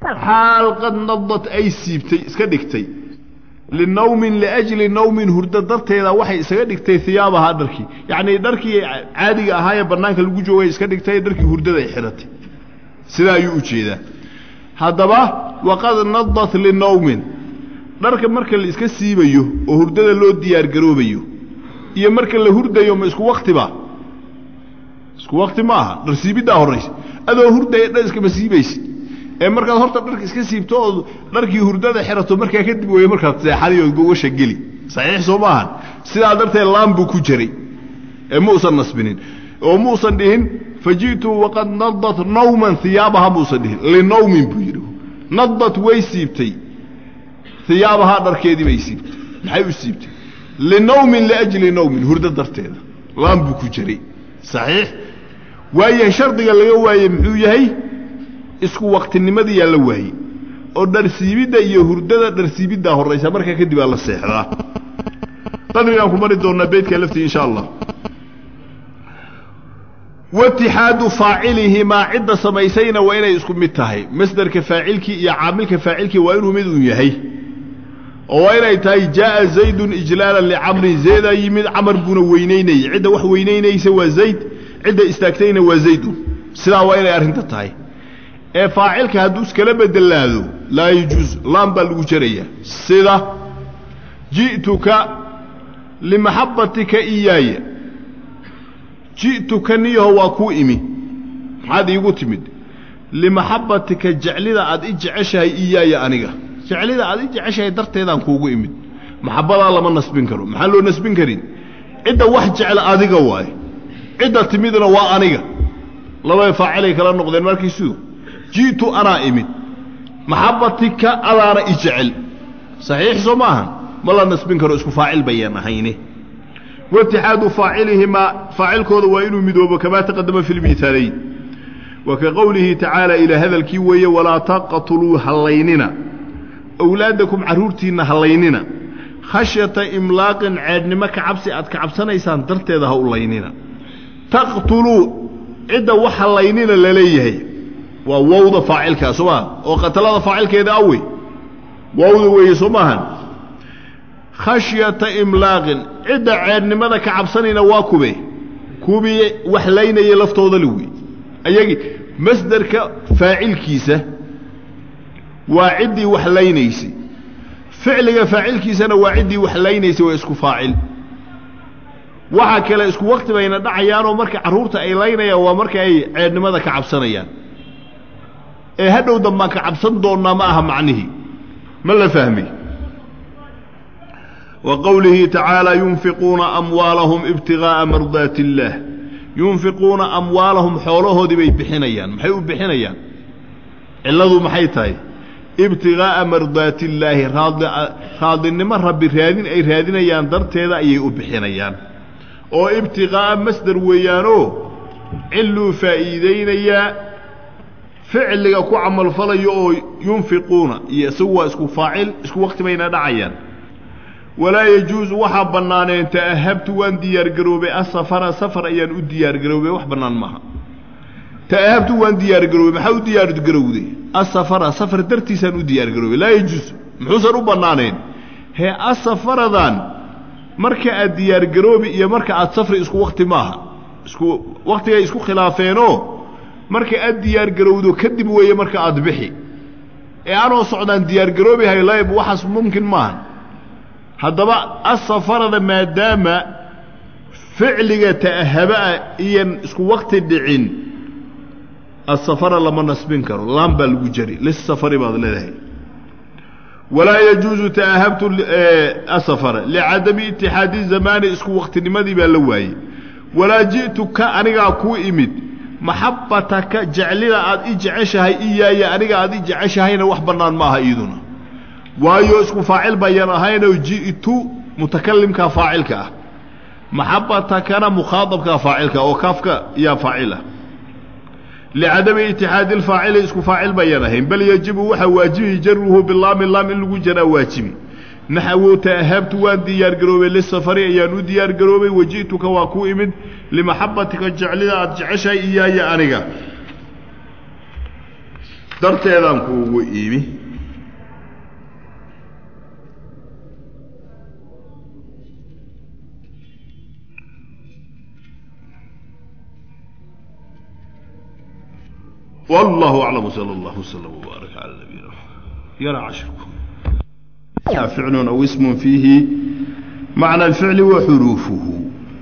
xaal qad nadad ay siibtay iska dhigtay linawmin liajli nawmin hurdo darteeda waxay isaga dhigtay hiyaabahaa dharkii yacnii dharkii caadiga ahaa ee bannaanka lagu joogay iska dhigtay dharkii hurdada ay xidhatay sidaa ayuu u jeedaa haddaba waqad nadat linawmin dharka marka la iska siibayo oo hurdada loo diyaargaroobayo iyo marka la hurdayo ma isku waktiba isku wakti ma aha dhar siibiddaa horraysa adoo hurdaya dhar iskama siibaysid ee markaad horta dharka iska siibto oo dharkii hurdada xirato markaa kadib weeye markaad seexaday oo gogasha geli saxiix soo ma ahan sidaa darteed laan buu ku jiray ee ma usan nasbinin oo ma usan dhihin faji'tu waqad nadat nawman hiyaabaha ma usan dhihin linawmin buu yidhi nadat way siibtay hiyaabahaa dharkeedii bay siibtay maxay u siibtay linawmin liajli nawmin hurdo darteeda laan buu ku jiray saxiix waayahay shardiga laga waayey muxuu yahay isku waktinimadiyaa la waayey oo dharsiibidda iyo hurdada dharsiibiddaa horraysa markaa kadib aa la seexdaa qadrigaan ku mari doonnaa beydkaa laftii insha allah waitixaadu faacilihimaa cidda samaysayna waa inay isku mid tahay masderka faacilkii iyo caamilka faacilkii waa inuu mid uun yahay oo waa inay tahay jaaa zaydun ijlaalan licamrin zaydaa yimid camar buuna weynaynayay cidda wax weynaynaysa waa zayd cidda istaagtayna waa zaydun sidaa waa inay arrinta tahay ee faacilka hadduu iskala bedelaado laa yajuus laan baa lagu jarayaa sida ji'tuka limaxabbatika iyaaya ji'tuka niyaho waa kuu imi maxaad iigu timid limaxabbatika jeclida aad i jeceshahay iyaaya aniga jeclida aad i jeceshahay darteedaan kuugu imid maxabbadaa lama nasbin karo maxaan loo nasbin karin cidda wax jecla adiga waaye cidda timidna waa aniga labada faacilay kala noqdeen markiisu ji'tu anaa imid maxabbatika adaana i jecel saxiix soo ma ahan ma la nasbin karo isku faacil bayaan ahayne waitixaadu faacilihimaa faacilkooda waa inuu midoobo kamaa taqadama fi lmihaalayn wa ka qowlihi tacaala ilaa hadalkii weeye walaa taqtuluu hallaynina awlaadakum carruurtiinna hallaynina khashyata imlaaqin ceedhnimo ka cabsi aad ka cabsanaysaan darteeda ha u laynina taqtuluu cidda wax hallaynina la leeyahay waa wowda faacilkaa soo maaha oo qatalada faacilkeeda awe wowda weeye soo maahan khashyata imlaaqin cidda ceedhnimada ka cabsanayna waa kube kubii wax laynaya laftooda la wey ayagii masderka faacilkiisa waa ciddii wax laynaysay ficliga faacilkiisana waa ciddii wax laynaysay waa isku faacil waxa kale isku wakti bayna dhacayaanoo marka carruurta ay laynayaan waa marka ay ceedhnimada ka cabsanayaan ee hadhow dambaan ka cabsan doonnaa ma aha macnihii ma la fahmay wa qowlihi tacaala yunfiquuna amwaalahum ibtigaa'a mardaati illaah yunfiquuna amwaalahum xoolahoodii bay bixinayaan maxay u bixinayaan cilladu maxay tahay ibtigaa'a mardaati illaahi raadi raadinimo rabbi raadin ay raadinayaan darteeda ayay u bixinayaan oo ibtigaa'a masder weeyaanoo cilluu faa'iidaynayaa ficliga ku camalfalayo oo yunfiquuna iyo isagu waa isku faacil isku wakti bayna dhacayaan walaa yajuusu waxaa bannaaneen ta'ahabtu waan diyaargaroobay asafara safar ayaan u diyaargaroobay wax bannaan maaha ta'ahabtu waan diyaargaroobay maxaa u diyaargarowday asafara safar dartiisaan u diyaargaroobay laa yajuusu muxuusan u bannaanayn hee asafaradan marka aad diyaargaroobi iyo marka aad safri isku wakti maaha isku waktigay isku khilaafeenoo marka aad diyaargarowdo kadib weeye marka aad bixi ee anoo socdaan diyaargaroobi haylayb waxaas mumkin maaha haddaba asafarada maadaama ficliga ta'ahabaa iyan isku wakti dhicin asafara lama nasbin karo laan baa lagu jari lisafari baad leedahay walaa yajuusu ta'ahabtu asafara licadami itixaadi zamaani isku waktinimadii baa la waayey walaa ji'tu ka anigaa kuu imid maxabbataka jeclida aad i jeceshahay iyaaya aniga aad i jeceshahayna wax bannaan maaha iiduna waayo isku faacil bayaan ahaynoo ji'tu mutakalimkaa faacilka ah maxabbatakana mukhaadabkaa faacilka oo kaafka yaa faacila licadami itixaadi alfaacili isku faacil bayaan ahayn bal yajibu waxaa waajibi jaruhu bilaami laam in lagu jaraa waajibi naxwu ta'ahabtu waan diyaargaroobay lisafari ayaan u diyaargaroobay waji'tuka waa ku imid limaxabbatika jeclida aad jeceshahay iyaaya aniga darteedaan kuugu iimi والله أعلم صلى الله وسلم وبارك على نبينا يرى عشركم فعل أو اسم فيه معنى الفعل وحروفه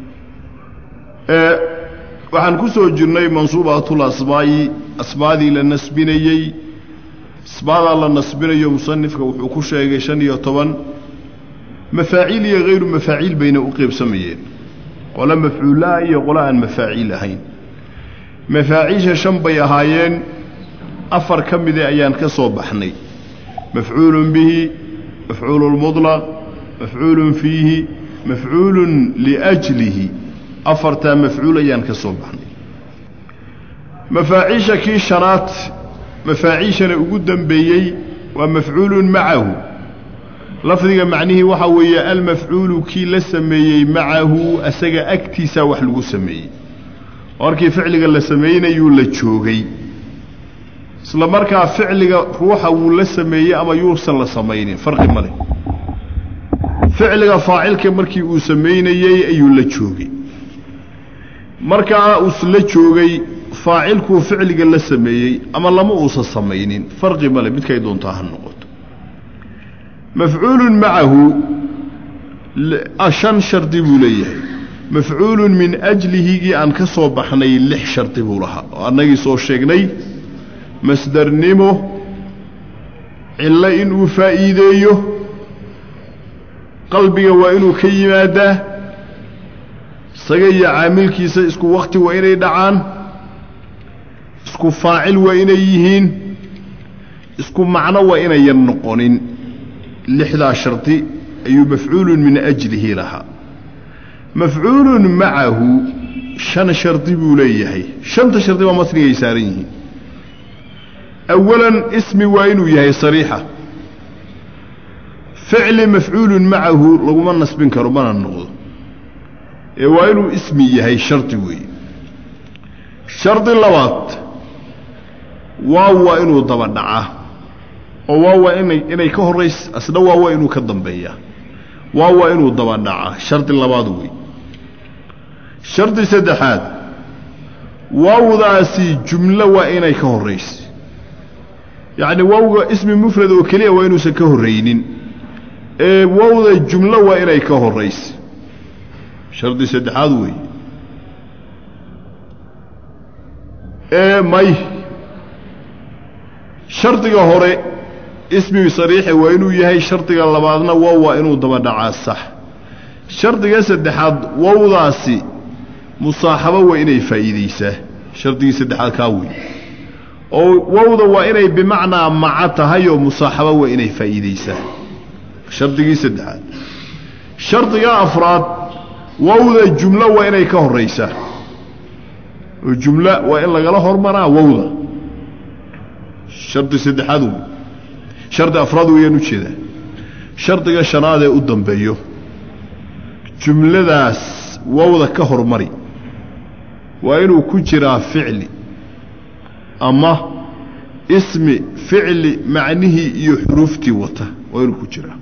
أه waxaan ku soo jirnay mansuubatul asmaa'i asmaadii la nasbinayey asmaadaa la nasbinayo musanifka wuxuu ku sheegay shan iyo toban mafaaciil iyo hayru mafaaciil bayna u qeybsamayeen qole mafcuullaha iyo qole aan mafaaciil ahayn mafaaciisha shan bay ahaayeen afar ka mida ayaan ka soo baxnay mafcuulun bihi mafcuulu lmudlaq mafcuulun fiihi mafcuulun liajlihi afartaa mafcuul ayaan ka soo baxnay mafaaciisha kii shanaad mafaaciishana ugu dambeeyey waa mafcuulun macahu lafdiga macnihii waxaa weeye almafcuulu kii la sameeyey macahu asaga agtiisaa wax lagu sameeyey markii ficliga la samaynayuu la joogay isla markaa ficliga ruuxa wuu la sameeyey ama yuusan la samaynin farqi ma leh ficliga faacilka markii uu samaynayey ayuu la joogay markaa uusla joogay faacilkuu ficliga la sameeyey ama lama uusan samaynin farqi male midkay doontaa ha noqoto mafcuulun macahu shan shardi buu leeyahay mafcuulun min ajlihigii aan ka soo baxnay lix shardi buu lahaa oo annagii soo sheegnay masdarnimo cillo inuu faa'iideeyo qalbiga waa inuu ka yimaadaa isaga iyo caamilkiisa isku wakti waa inay dhacaan isku faacil waa inay yihiin isku macno waa inayan noqonin lixdaa shardi ayuu mafcuulun min ajlihi lahaa mafcuulun macahu shan shardi buu leeyahay shanta shardi baa matnigay saaran yihiin awalan ismi waa inuu yahay sariixa ficli mafcuulun macahu laguma nasbin karo mana noqdo ee waa inuu ismi yahay shardi weeye shardi labaad waaw waa inuu daba dhacaa oo waaw waa inay inay ka horrays asna waaw waa inuu ka dambeeyaa waaw waa inuu daba dhacaa shardi labaad wey shardi saddexaad waawdaasi jumlo waa inay ka horraysa yacni waawga ismi mufrad oo keliya waa inuusan ka horraynin ee waawda jumlo waa inay ka horraysa shardi saddexaad weeye ee may shardiga hore ismi sariixe waa inuu yahay shardiga labaadna wow waa inuu daba dhacaa sax shardiga saddexaad wowdaasi musaaxabo waa inay faa'iidaysaa shardigii saddexaad kaa wey oo wowda waa inay bimacnaa maca tahay oo musaaxabo waa inay faa'iidaysaa shardigii saddexaad shardiga afraad wowda jumlo waa inay ka horraysaa oo jumlo waa in lagala hormaraa wowda shardi saddexaad wey shardi afraad weeyaan ujeedaa shardiga shanaad ee u dambeeyo jumladaas wowda ka hormari waa inuu ku jiraa ficli ama ismi ficli macnihii iyo xuruuftii wata waa inuu ku jiraa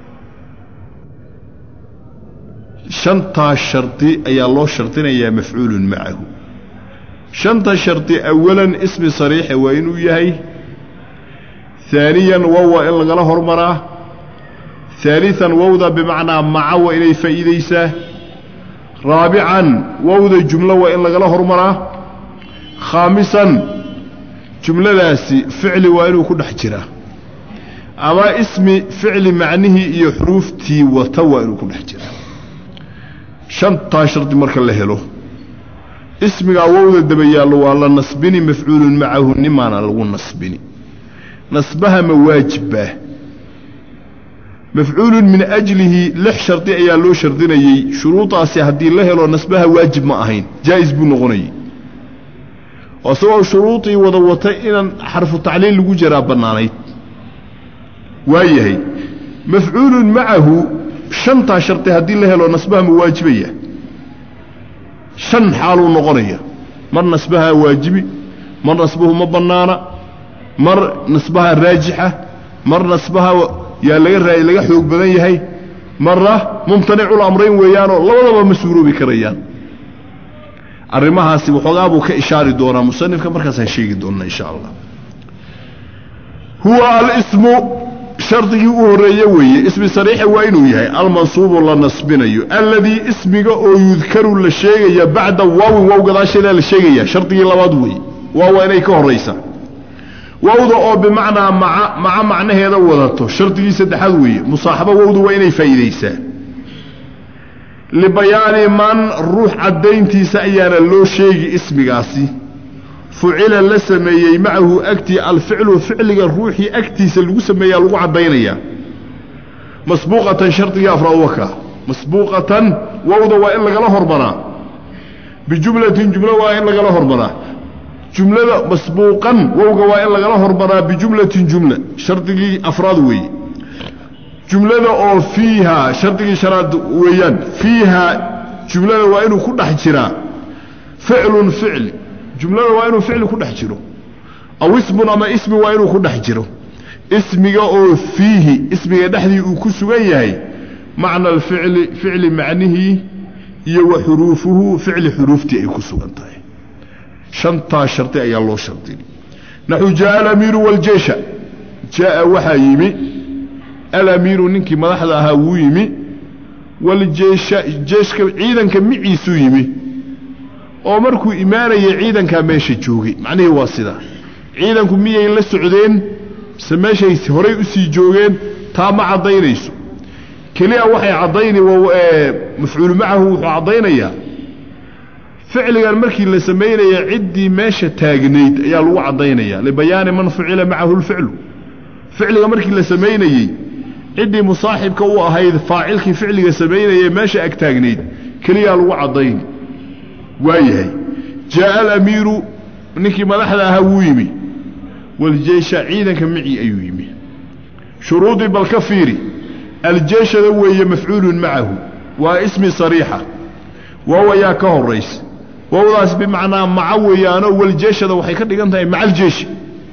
shantaas shardi ayaa loo shardinayaa mafcuulun macahu shanta shardi awalan ismi sariixe waa inuu yahay haaniyan wow waa in lagala hormaraa haalian wowda bimacnaa maca waa inay faa'iidaysaa raabican wowda jumlo waa in lagala hormaraa khaamisan jumladaasi ficli waa inuu ku dhex jiraa ama ismi ficli macnihii iyo xuruuftii wata waa inuu ku dhex jiraa shantaa shardi marka la helo ismigaa wowda daba yaallo waa la nasbini mafcuulun macahu nimaana lagu nasbini nasbaha ma waajibbaa mafcuulun min ajlihi lix shardi ayaa loo shardinayey shuruudaasi haddii la helo nasbaha waajib ma ahayn jaa'is buu noqonayay isagoo shuruudii wada watay inaan xarfu tacliil lagu jaraa bannaanayd waayahay mafcuulun macahu shantaa shardi haddii la helo nasbaha ma waajibaya shan xaaluu noqonaya mar nasbahaa waajibi mar nasbuhu ma bannaana mar nasbaha raajixa mar nasbaha yaa laga raa laga xoog badan yahay marna mumtanicul amrayn weeyaanoo labadaba ma suuroobi karayaan arrimahaasi waxoogaa buu ka ishaari doonaa musanifka markaasaan sheegi doonnaa insha allah huwa alismu shardigii u horreeye weeye ismi sariixa waa inuu yahay almansuubu la nasbinayo alladii ismiga oo yudkaru la sheegaya bacda waawin waaw gadaasheedaa la sheegaya shardigii labaad weeye waaw waa inay ka horraysa wawda oo bimacnaa maca maca macnaheeda wadato shardigii saddexaad weeye musaaxabo wowda waa inay faa'iidaysaa libayaani man ruux caddayntiisa ayaana loo sheegi ismigaasi fucila la sameeyey macahu agtii alficlu ficliga ruuxii agtiisa lagu sameeyaa lagu caddaynayaa masbuuqatan shardigii afraad waka masbuuqatan wowda waa in lagala hormaraa bijumlatin jumlo waa in lagala hormaraa jumlada masbuuqan wowga waa in lagala hormaraa bijumlatin jumla shardigii afraad weeye jumlada oo fiihaa shardigii shanaad weeyaan fiihaa jumlada waa inuu ku dhex jiraa ficlun ficli jumlada waa inuu ficli ku dhex jiro aw ismun ama ismi waa inuu ku dhex jiro ismiga oo fiihi ismiga dhexdii uu ku sugan yahay macna alficli ficli macnihii iyo wa xuruufuhu ficli xuruuftii ay ku sugan tahay shantaa shardi ayaa loo shardiyay naxu jaaa alamiiru waljeesha jaaa waxaa yimi alamiiru ninkii madaxda ahaa wuu yimi waljeesha jeeshka ciidanka miciisuu yimi oo markuu imaanayay ciidankaa meesha joogay macnihii waa sidaa ciidanku miyay la socdeen mise meeshay horay u sii joogeen taa ma caddaynayso keliya waxay caddayni mafcuulu macahu wuxuu caddaynayaa ficligan markii la samaynaya ciddii meesha taagnayd ayaa lagu caddaynaya libayaani man fucila macahu lficlu ficliga markii la samaynayey ciddii musaaxibka u ahayd faacilkii ficliga samaynayee meesha ag taagnayd keliyaa lagu caddayni waayahay jaaa alamiiru ninkii madaxda ahaa wuu yimi waljeesha ciidanka micii ayuu yimi shuruudii bal ka fiiri aljeeshada weeye mafcuulun macahu waa ismi sariixa waaw ayaa ka horaysa waawdaas bimacnaa maca weeyaanoo waljeeshada waxay ka dhigan tahay maca aljeeshi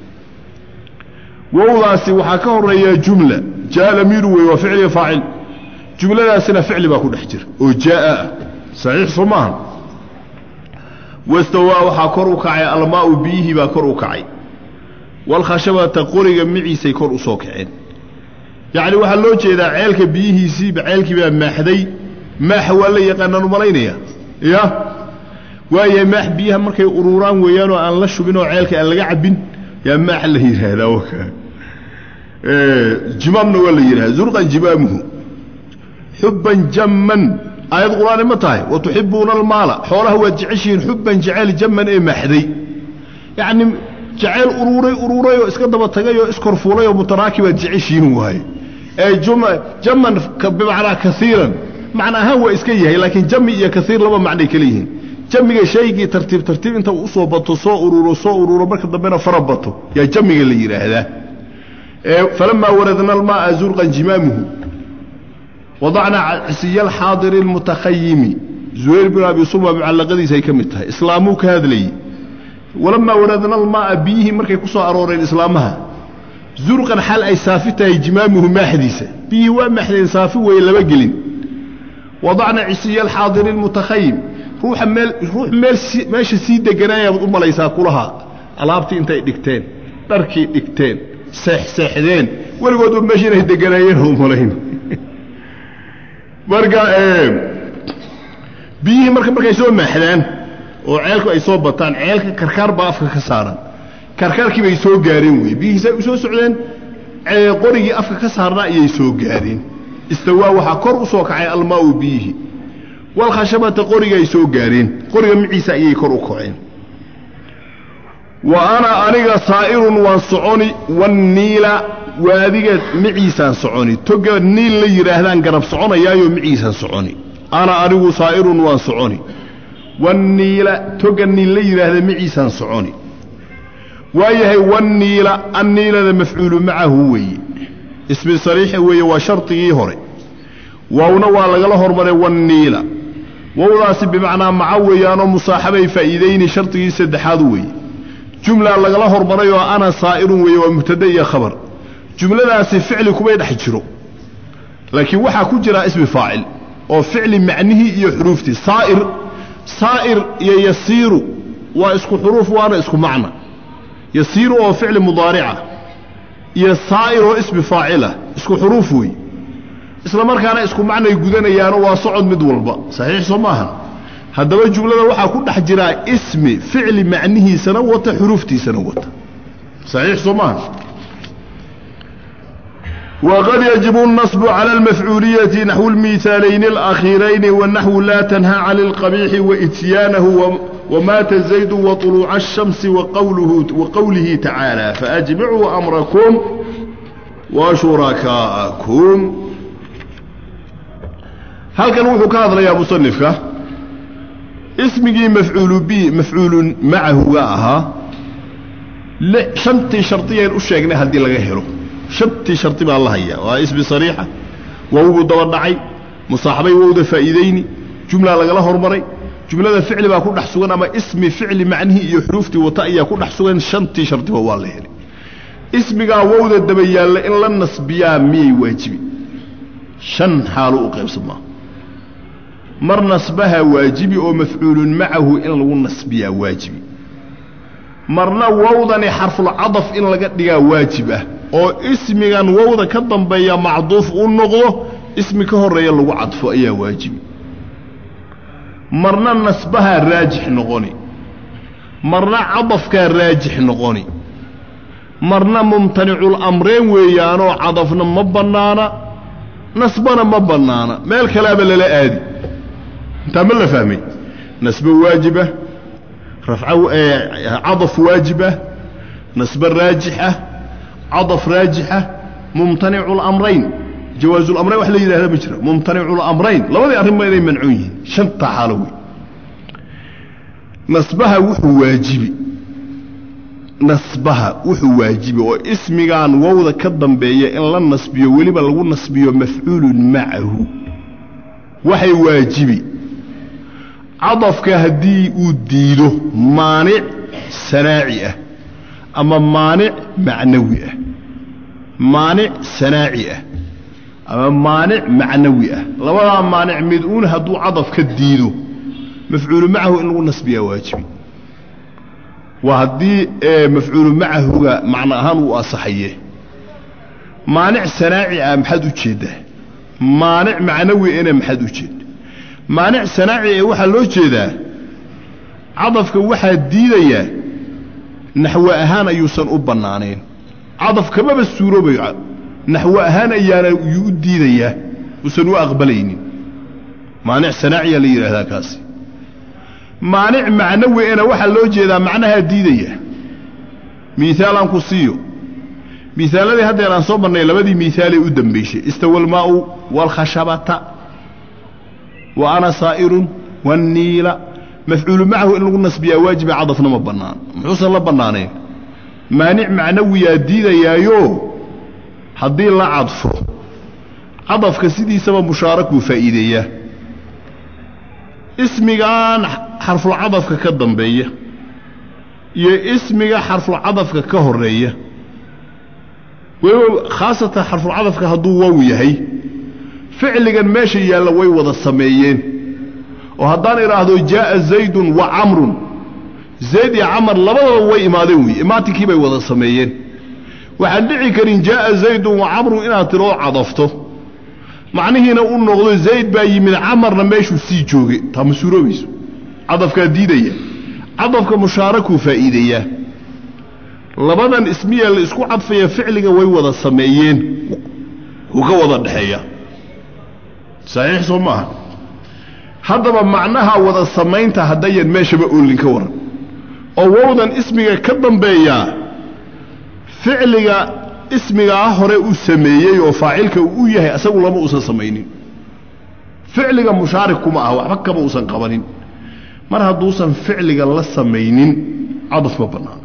wowdaasi waxaa ka horeeya jumla jaa alamiiru wey waa ficliga faacil jumladaasina ficli baa ku dhex jira oo jaaa ah saxiix soo maaha wastawaa waxaa kor u kacay almaau biyihii baa kor u kacay walkhashabata qoriga miciisay kor u soo kaceen yacni waxaa loo jeedaa ceelka biyihiisiiba ceelkii baa maaxday maaxa waa la yaqaanaan u malaynaya ya waayahay maax biyaha markay ururaan weeyaanoo aan la shubin oo ceelka aan laga cabbin yaa maaxa la yidhaahdaa waka jimaamna waa la yidhahda zurqan jimaamuhu xubban jamman aayad qur-aani ma tahay wa tuxibuuna almaala xoolaha waad jeceshihiin xubban jaceyl jamman ee maaxday yacni jaceyl uruuray uruuray oo iska daba tagay oo iskorfuulay oo mutaraakibaad jeceshihiin waaye ee jamman bimacnaa kaiiran macna ahaan waa iska yahay laakiin jami iyo kaiir laba macnay kala yihiin jamiga shaygii tartiib tartiib inta uu usoo bato soo ururo soo ururo marka dambena fara bato yaa jamiga la yidhaahdaa falamaa waradna almaaa zurqan jimaamuhu wadacnaa cisiya alxaadiri almutakhayimi zuhayr bin abi suma mucallaqadiisa ay ka mid tahay islaamuu ka hadlayey walamaa waradna almaaa biyihii markay ku soo arooreen islaamaha zurqan xal ay saafi tahay jimaamuhu maaxdiisa biyihii waa maaxdeen saafi weeye laba gelin wadacna cisiya alxaadiri almutakhayim ruuxa meel ruux meel meesha sii deganaayabaad u malaysaa kulaha alaabtii intay dhigteen dharkii dhigteen seexseexdeen weligoodba meesha inay deganaayeen u malayn marka biyihii marka markay soo maaxdaan oo ceelku ay soo bataan ceelka karkaar baa afka ka saaran karkaarkii bay soo gaareen wey biyihiisay u soo socdeen qorigii afka ka saarnaa ayay soo gaareen istawaa waxaa kor u soo kacay almaau biyihii walkhashabata qoriga ay soo gaareen qoriga miciisa ayay kor u kaceen wa ana aniga saa'irun waan soconi wanniila waadiga miciisaan soconi toga niil la yidhaahdaan garab soconayaayo miciisaan soconi ana anigu saa'irun waan soconi wanniila toga niil la yidhaahda miciisaan soconi waayahay wanniila anniilada mafcuulu macahu weeye ismi sariixa weeye waa shardigii hore waawna waa lagala hormaray wanniila wowdaasi bimacnaa maca weeyaanoo musaaxabay faa'iidayni shardigii saddexaad weeye jumla lagala hormaray oo ana saa'irun weeye waa mubtada iyo khabar jumladaasi ficli kumay dhex jiro laakiin waxaa ku jiraa ismi faacil oo ficli macnihii iyo xuruuftii saa'ir saa'ir iyo yasiiru waa isku xuruuf waana isku macna yasiiru oo ficli mudaarica iyo saa'ir oo ismi faacila isku xuruuf wey isla markaana isku macnay gudanayaano waa socod mid walba saxiix soo maahan haddaba jumlada waxaa ku dhex jiraa ismi ficli macnihiisana wata xuruuftiisana wata saxiix soo maahan وقد يجب النصب على المفعولية نحو المثالين الأخيرين والنحو لا تنهى عن القبيح وإتيانه ومات زيد وطلوع الشمس وقوله, وقوله تعالى فأجمعوا أمركم وشركاءكم هل كان وحو كهذا يا مصنفك اسمي مفعول بي مفعول معه وآها شنتي شرطية الأشياء هل دي لغيره shantii shardi baa la hayaa waa ismi sariixa wowgu daba dhacay musaaxabay wowda faa'iidayni jumla lagala hormaray jumlada ficli baa ku dhex sugan ama ismi ficli macnihii iyo xuruuftii wata ayaa ku dhex sugan shantii shardiba waa la helay ismigaa wowda daba yaalla in la nasbiyaa miyay waajibi shan xaalo u qaybsamaa mar nasbaha waajibi oo mafcuulun macahu in lagu nasbiyaa waajibi marna wowdani xarfulcadaf in laga dhigaa waajib ah oo ismigan wowda ka dambeeya macduuf u noqdo ismi ka horeeya lagu cadfo ayaa waajibi marna nasbahaa raajix noqoni marna cadafkaa raajix noqoni marna mumtanicul amreen weeyaanoo cadafna ma bannaana nasbana ma bannaana meel kalaaba lala aadi intaa ma la fahmay nasbo waajibah rafca cadaf waajibah nasbe raajixah cadaf raajixa mumtanicu lamrayn jawaazu lamrayn wax la yidhahda ma jira mumtanicu lamrayn labadii arrinba inay mancuun yihiin shantaa xaalo wey nasbaha wuxuu waajibi nasbaha wuxuu waajibi oo ismigan wowda ka dambeeya in la nasbiyo weliba lagu nasbiyo mafcuulun macahu waxay waajibi cadafka haddii uu diido maanic sanaaci ah ama maanic macnawi ah maanic sanaaci ah ama maanic macnawi ah labadaa maanic mid uun hadduu cadaf ka diido mafcuulu macahu in lagu nasbiyaa waajibi waa haddii mafcuulu macahuga macno ahaan uu asaxaye maanic sanaaci ah maxaad u jeeddaa maanic macnawi ena maxaad u jeedda maanic sanaaci ee waxaa loo jeedaa cadafka waxaa diidayaa naxwe ahaan ayuusan u bannaanayn cadaf kamaba suuroobayo naxwe ahaan ayaana yuu u diidayaa uusan u aqbalaynin maanic sanaaciyaa la yidhaahdaa kaasi maanic macnawi ena waxaa loo jeedaa macnahaa diidaya miisaalaan ku siiyo miisaaladii haddeer aan soo marnay labadii miisaalee u dambaysay istawa almaa'u waalkhashabata wa ana saa'irun waanniila mafcuulu macahu in lagu nasbiyaa waajiba cadafna ma bannaan muxuusan la bannaanayn maanic macnawiyaa diidayaayo haddii la cadfo cadafka sidiisaba mushaarak buu faa'iideeyaa ismigan xarfulcadafka ka dambeeya iyo ismiga xarfulcadafka ka horeeya weliba khaasatan xarfulcadafka hadduu wow yahay ficligan meesha yaalla way wada sameeyeen oo haddaan idhaahdo jaaa zaydun wa camrun zayd iyo camar labadaba way imaadeen wey imaatinkii bay wada sameeyeen waxaan dhici karin jaaa zaydun wa camrun inaad tiroo cadafto macnihiina u noqdo zayd baa yimid camarna meeshuu sii jooge taa ma suuroobayso cadafkaa diidaya cadafka mushaarakuu faa'iideeyaa labadan ismiya la isku cadfaya ficliga way wada sameeyeen wuu ka wada dhexeeya saxiix soo maaha haddaba macnaha wada samaynta haddayan meeshaba oolin ka waran oo wowdan ismiga ka dambeeyaa ficliga ismigaa hore uu sameeyey oo faacilka uu u yahay asagu lama uusan samaynin ficliga mushaarik kuma ah waxba kama uusan qabanin mar hadduusan ficliga la samaynin cadaf ma bannaan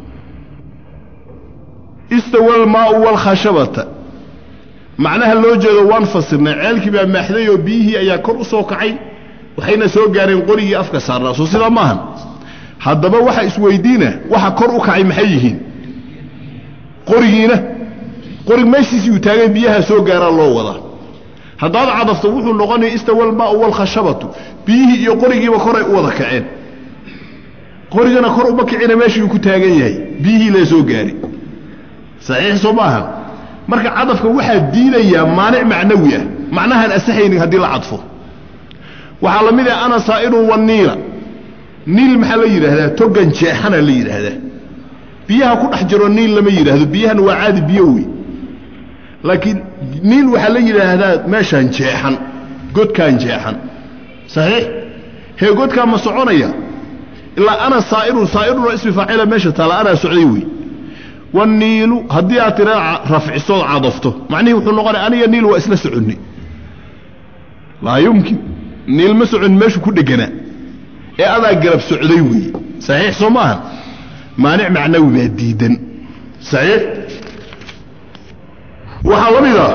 istawa almaau waalkhashabata macnaha loo jeedo waan fasirnay ceelkii baa maaxday oo biyihii ayaa kor u soo kacay waxayna soo gaareen qorigii afka saarnaa soo sidaa maahan haddaba waxa isweydiina waxa kor u kacay maxay yihiin qorigiina qorig meeshiisii uu taagay biyaha soo gaaraa loo wadaa haddaad cadafto wuxuu noqonaya istawalmaau walkhashabatu biyihii iyo qorigiiba koray u wada kaceen qorigana kor uma kicina meeshii uu ku taagan yahay biyihii lee soo gaari saxiix soo maaha marka cadafka waxaa diidayaa maanic macnawi ah macnahaan asaxaynin haddii la cadfo waxaa la mid ah ana saa'irun waniila niil maxaa la yidhaahdaa togan jeexana la yidhaahdaa biyaha ku dhex jiro niil lama yidhaahdo biyahan waa caadi biyo wey laakiin niil waxaa la yidhaahdaa meeshaan jeexan godkaan jeexan saxiix hee godkaan ma soconaya ilaa ana saa'irun saa'irunoo ismi faacila meesha taala anaa socday wey waniilu haddii aad tira rafcisood cadafto macnihii wuxuu noqonaya aniga niil waa isla soconni laa yumkin niil ma socon meeshu ku dheganaa ee adaa garab socday weeye saxiix soo maaha maanic macnawi baa diidan saxiix waxaa la mid ah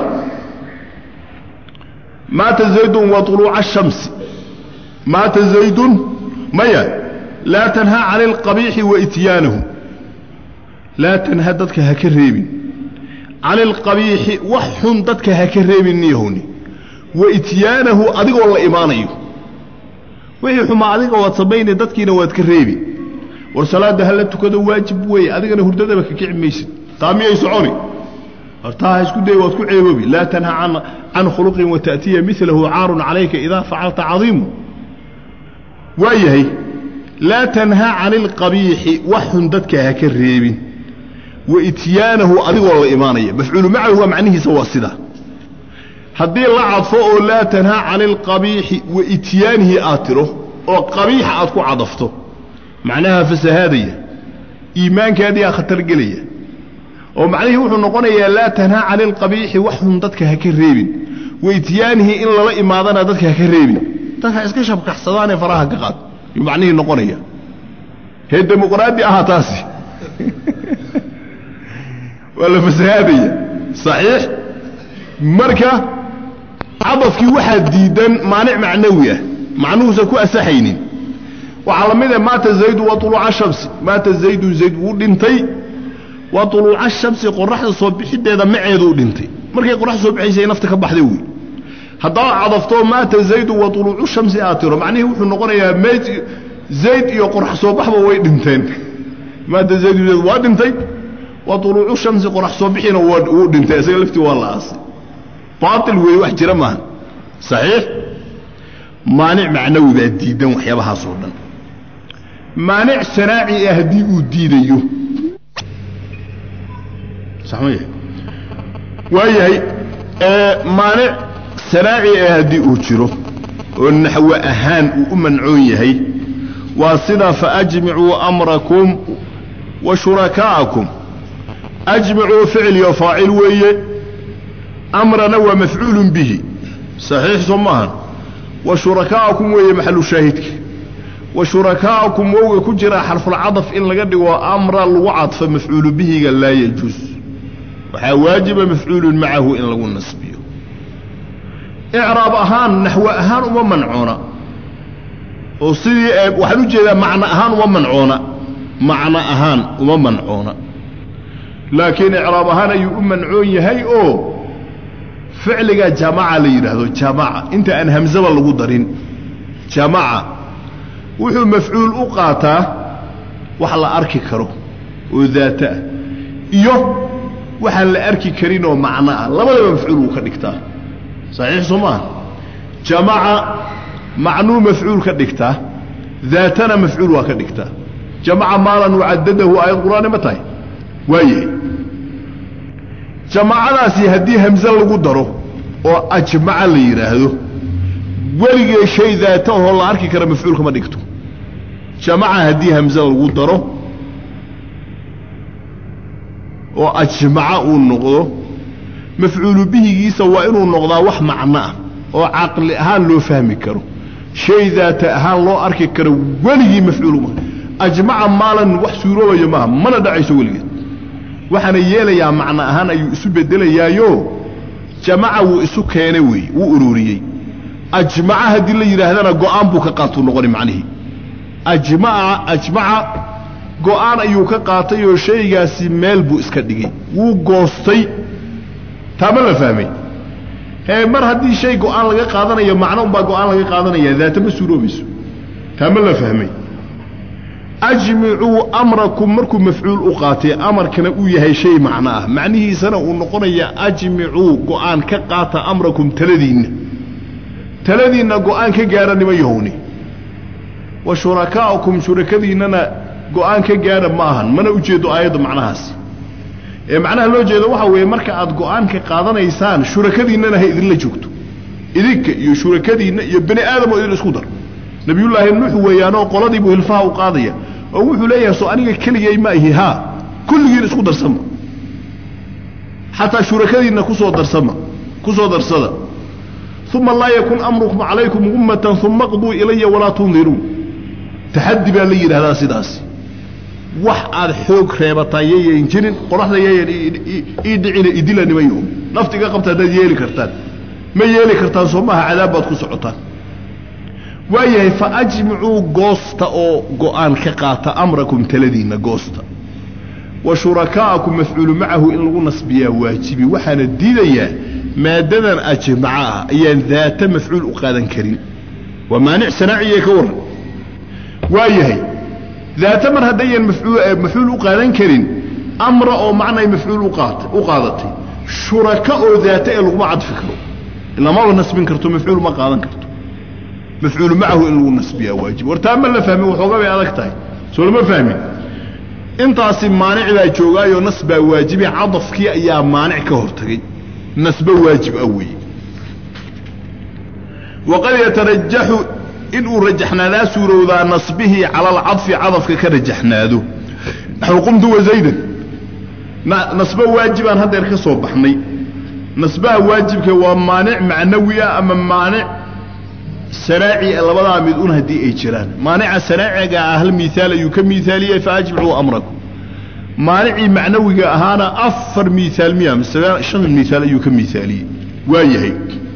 maata zaydun wa uluuca ashamsi maata zaydun maya laa tanhaa cani alqabiixi wa ityaanahu laa tanha dadka ha ka reebin cani alqabiixi wax xun dadka ha ka reebin niyahowni wa ityaanahu adigoo la imaanayo wixii xumaa adiga waad samaynay dadkiina waad ka reebi war salaadda hala tukado waajib weeye adigana hurdadaba ka kici maysid taa miyay soconi hortaa ha isku day waad ku ceeboobi laa tanha can khuluqin wa ta'tiya milahu caarun calayka idaa facalta cadiimu waa yahay laa tanha cani alqabiixi wax xun dadka ha ka reebin wa ityaanahu adigoo la imaanaya mafcuulu macahu waa macnihiisa waa sidaa haddii la cadfo oo laa tanhaa cani alqabiixi wa ityaanihi aad tiro oo qabiixa aad ku cadafto macnaha fasahaadaya iimaankaadiyaa khatar gelaya oo macnihii wuxuu noqonayaa laa tanhaa cani alqabiixi wax xun dadka ha ka reebin wa ityaanihi in lala imaadana dadka ha ka reebin dadka iska shabkaxsadaanee faraha ka qaad yuu macnihii noqonaya hee dimuqraadi aha taasi waa la fasahaadaya saxiix marka cadafkii waxaa diidan maanic macnawi ah macnuhuusan ku asaxaynin waxaa la mid ah maata zaydu wa uluuca shamsi maata zaydun zayd wuu dhintay wa uluuca shamsi qoraxda soo bixideeda maceeduu dhintay markay qoraxda soo bixaysay nafta ka baxday wey haddaad cadafto maata zaydu wa uluucu shamsi aad tiro macnihii wuxuu noqonayaa meyd zayd iyo qorax soo baxba way dhinteen maata zaydu zayd waa dhintay wa uluucu shamsi qorax soo bixiina wuu dhintay isaga laftii waa la aasay baatil weeye wax jira maaha saxiix maanic macnawi baa diidan waxyaabahaasoo dhan maanic sanaaci ah haddii uu diidayo saxmaya waayahay maanic sanaaci ah haddii uu jiro oo naxwe ahaan uu u mancoon yahay waa sida faajmicuu amrakum wa shurakaa'akum ajmicuu ficil iyo faacil weeye amrana waa mafcuulun bihi saxiix soo maahan wa shurakaa'akum weeye maxalu shaahidka wa shurakaa'akum wowga ku jira xarfulcadaf in laga dhigo amra lagu cadfo mafcuulu bihiga laa yajuus waxaa waajiba mafcuulun macahu in lagu nasbiyo icraab ahaan naxwe ahaan uma mancoona oo sidii waxaan u jeedaa macno ahaan uma mancoona macno ahaan uma mancoona laakiin icraab ahaan ayuu u mancoon yahay oo ficliga jamaca la yidhaahdo jamaca inta aan hamsaba lagu darin jamaca wuxuu mafcuul u qaataa wax la arki karo oo daata ah iyo waxaan la arki karin oo macno ah labadaba mafcuul wuu ka dhigtaa saxiix soo maaha jamaca macnuu mafcuul ka dhigtaa daatana mafcuul waa ka dhigtaa jamaca maalan wacadadahu aayad qur'aani ma tahay waayahay jamacadaasi haddii hamse lagu daro oo ajmaca la yidhaahdo weligee shay daata ahoo la arki kara mafcuul kama dhigto jamaca haddii hamse lagu daro oo ajmaca uu noqdo mafcuulu bihigiisa waa inuu noqdaa wax macno ah oo caqli ahaan loo fahmi karo shay daata ahaan loo arki karo weligii mafcuuluma ajmaca maalan wax suuroobayo maaha mana dhacayso weligeed waxaana yeelayaa macno ahaan ayuu isu bedelayaayo jamaca wuu isu keenay weeye wuu ururiyey ajmaca haddii la yidhaahdana go'aan buu ka qaatuu noqoni macnihii ajmaca ajmaca go-aan ayuu ka qaatay oo shaygaasi meel buu iska dhigay wuu goostay taama la fahmay hee mar haddii shay go-aan laga qaadanayo macno unbaa go-aan laga qaadanaya daata ma suuroobayso taama la fahmay ajmicuu amrakum markuu mafcuul u qaatay amarkana uu yahay shay macno ah macnihiisana uu noqonaya ajmicuu go-aan ka qaata amrakum taladiinna taladiinna go-aan ka gaara nima yahowni wa shurakaa'ukum shurakadiinnana go-aan ka gaara ma ahan mana ujeedo aayadda macnahaasi ee macnaha loo jeedo waxaa weeye marka aad go-aan ka qaadanaysaan shurakadiinnana ha idinla joogto idinka iyo shurakadiinna iyo bani aadam oo idin isku dar nabiyullaahi nuux weeyaanoo qoladiibuu hilfaha u qaadaya oo wuxuu leeyahay soo aniga keligay ma ihi haa kulligiin isku darsama xataa shurakadiinna kusoo darsama kusoo darsada uma laa yakun amrukum calaykum ummatan uma qduu ilaya walaa tundiruun taxaddi baa la yidhahdaa sidaasi wax aad xoog reebataa yayan jirin qoraxda yayan ii dhicina idila nimayo naftiga qabta haddaad yeeli kartaan ma yeeli kartaan soo maaha cadaab baad ku socotaan waayahay fa ajmicuu goosta oo go-aan ka qaata amrakum taladiinna goosta wa shurakaa'akum mafcuulu macahu in lagu nasbiyaa waajibi waxaana diidayaa maadadan ajmaca ah ayaan daata mafcuul u qaadan karin waa maanic sanaaciye ka warran waayahay daata mar haddayan mafcuul u qaadan karin amra oo macnay mafcuul u qaadatay shuraka oo daata ee laguma cadfi karo lamaba nasbin karto mafcuul ma qaadan karto mafcuulu macahu in lagu nasbiyaa waajib wartaa ma la fahmin waxooga bay adag tahay soo lama fahmin intaasi maanic baa joogaayoo nas baa waajibi cadafkii ayaa maanic ka hortagay nasba waajib ah weeye waqad yatarajaxu inuu rajaxnaadaa suurowdaa nasbihii cala alcadfi cadafka ka rajaxnaado naxu qumtu wazaydan nasbo waajibaan haddeer ka soo baxnay nasbaha waajibka waa maanic macnawi ah ama maanic sanaaci labadaa mid un haddii ay jiraan maanica sanaaciga ah hal miaal ayuu ka miaaliyey faajmicuu amrakum maanicii macnawiga ahaana afar miaal miya shan miaal ayuu ka miaaliyey waa yahay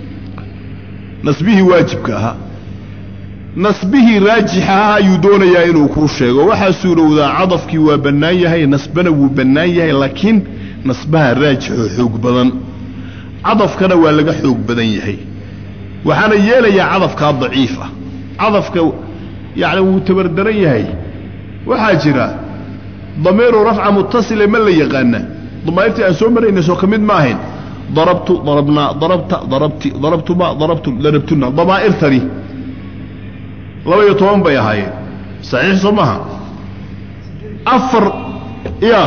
nasbihii waajibka ahaa nasbihii raajixa ah ayuu doonayaa inuu kuu sheego waxaa suurowdaa cadafkii waa bannaan yahay nasbana wuu bannaan yahay laakiin nasbaha raajixoo xoog badan cadafkana waa laga xoog badan yahay waxaana yeelayaa cadafkaa daciif ah cadafka yacni wuu tabardaran yahay waxaa jira damiiru rafca mutasile ma la yaqaana damaa'irtii aan soo maraynay soo ka mid ma ahayn darabtu darabnaa darabta darabti darabtuma darabtum darabtuna damaa'irtani laba iyo toban bay ahaayeen saxiix soo maaha afar ya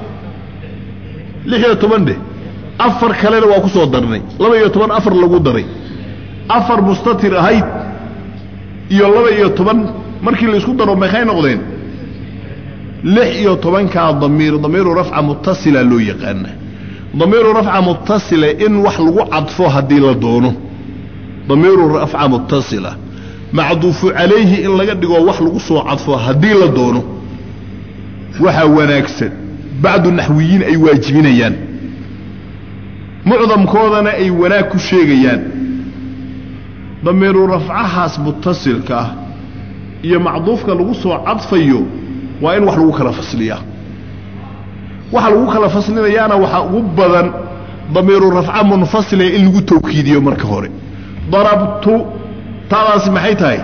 lix iyo toban dheh afar kalena waa ku soo darnay laba iyo toban afar lagu daray afar mustatir ahayd iyo laba iyo toban markii la isku daro maxay noqdeen lix iyo tobankaa damiir damiiru rafca mutasila loo yaqaana damiiru rafca mutasila in wax lagu cadfo haddii la doono damiiru rafca mutasila macduufu calayhi in laga dhigo wax lagu soo cadfo haddii la doono waxaa wanaagsan bacdu naxwiyiin ay waajibinayaan mucdamkoodana ay wanaag ku sheegayaan damiiru rafcahaas mutasilka ah iyo macduufka lagu soo cadfayo waa in wax lagu kala fasliyaa waxa lagu kala faslinayaana waxaa ugu badan damiiru rafca munfasila in lagu tawkiidiyo marka hore darabtu taadaasi maxay tahay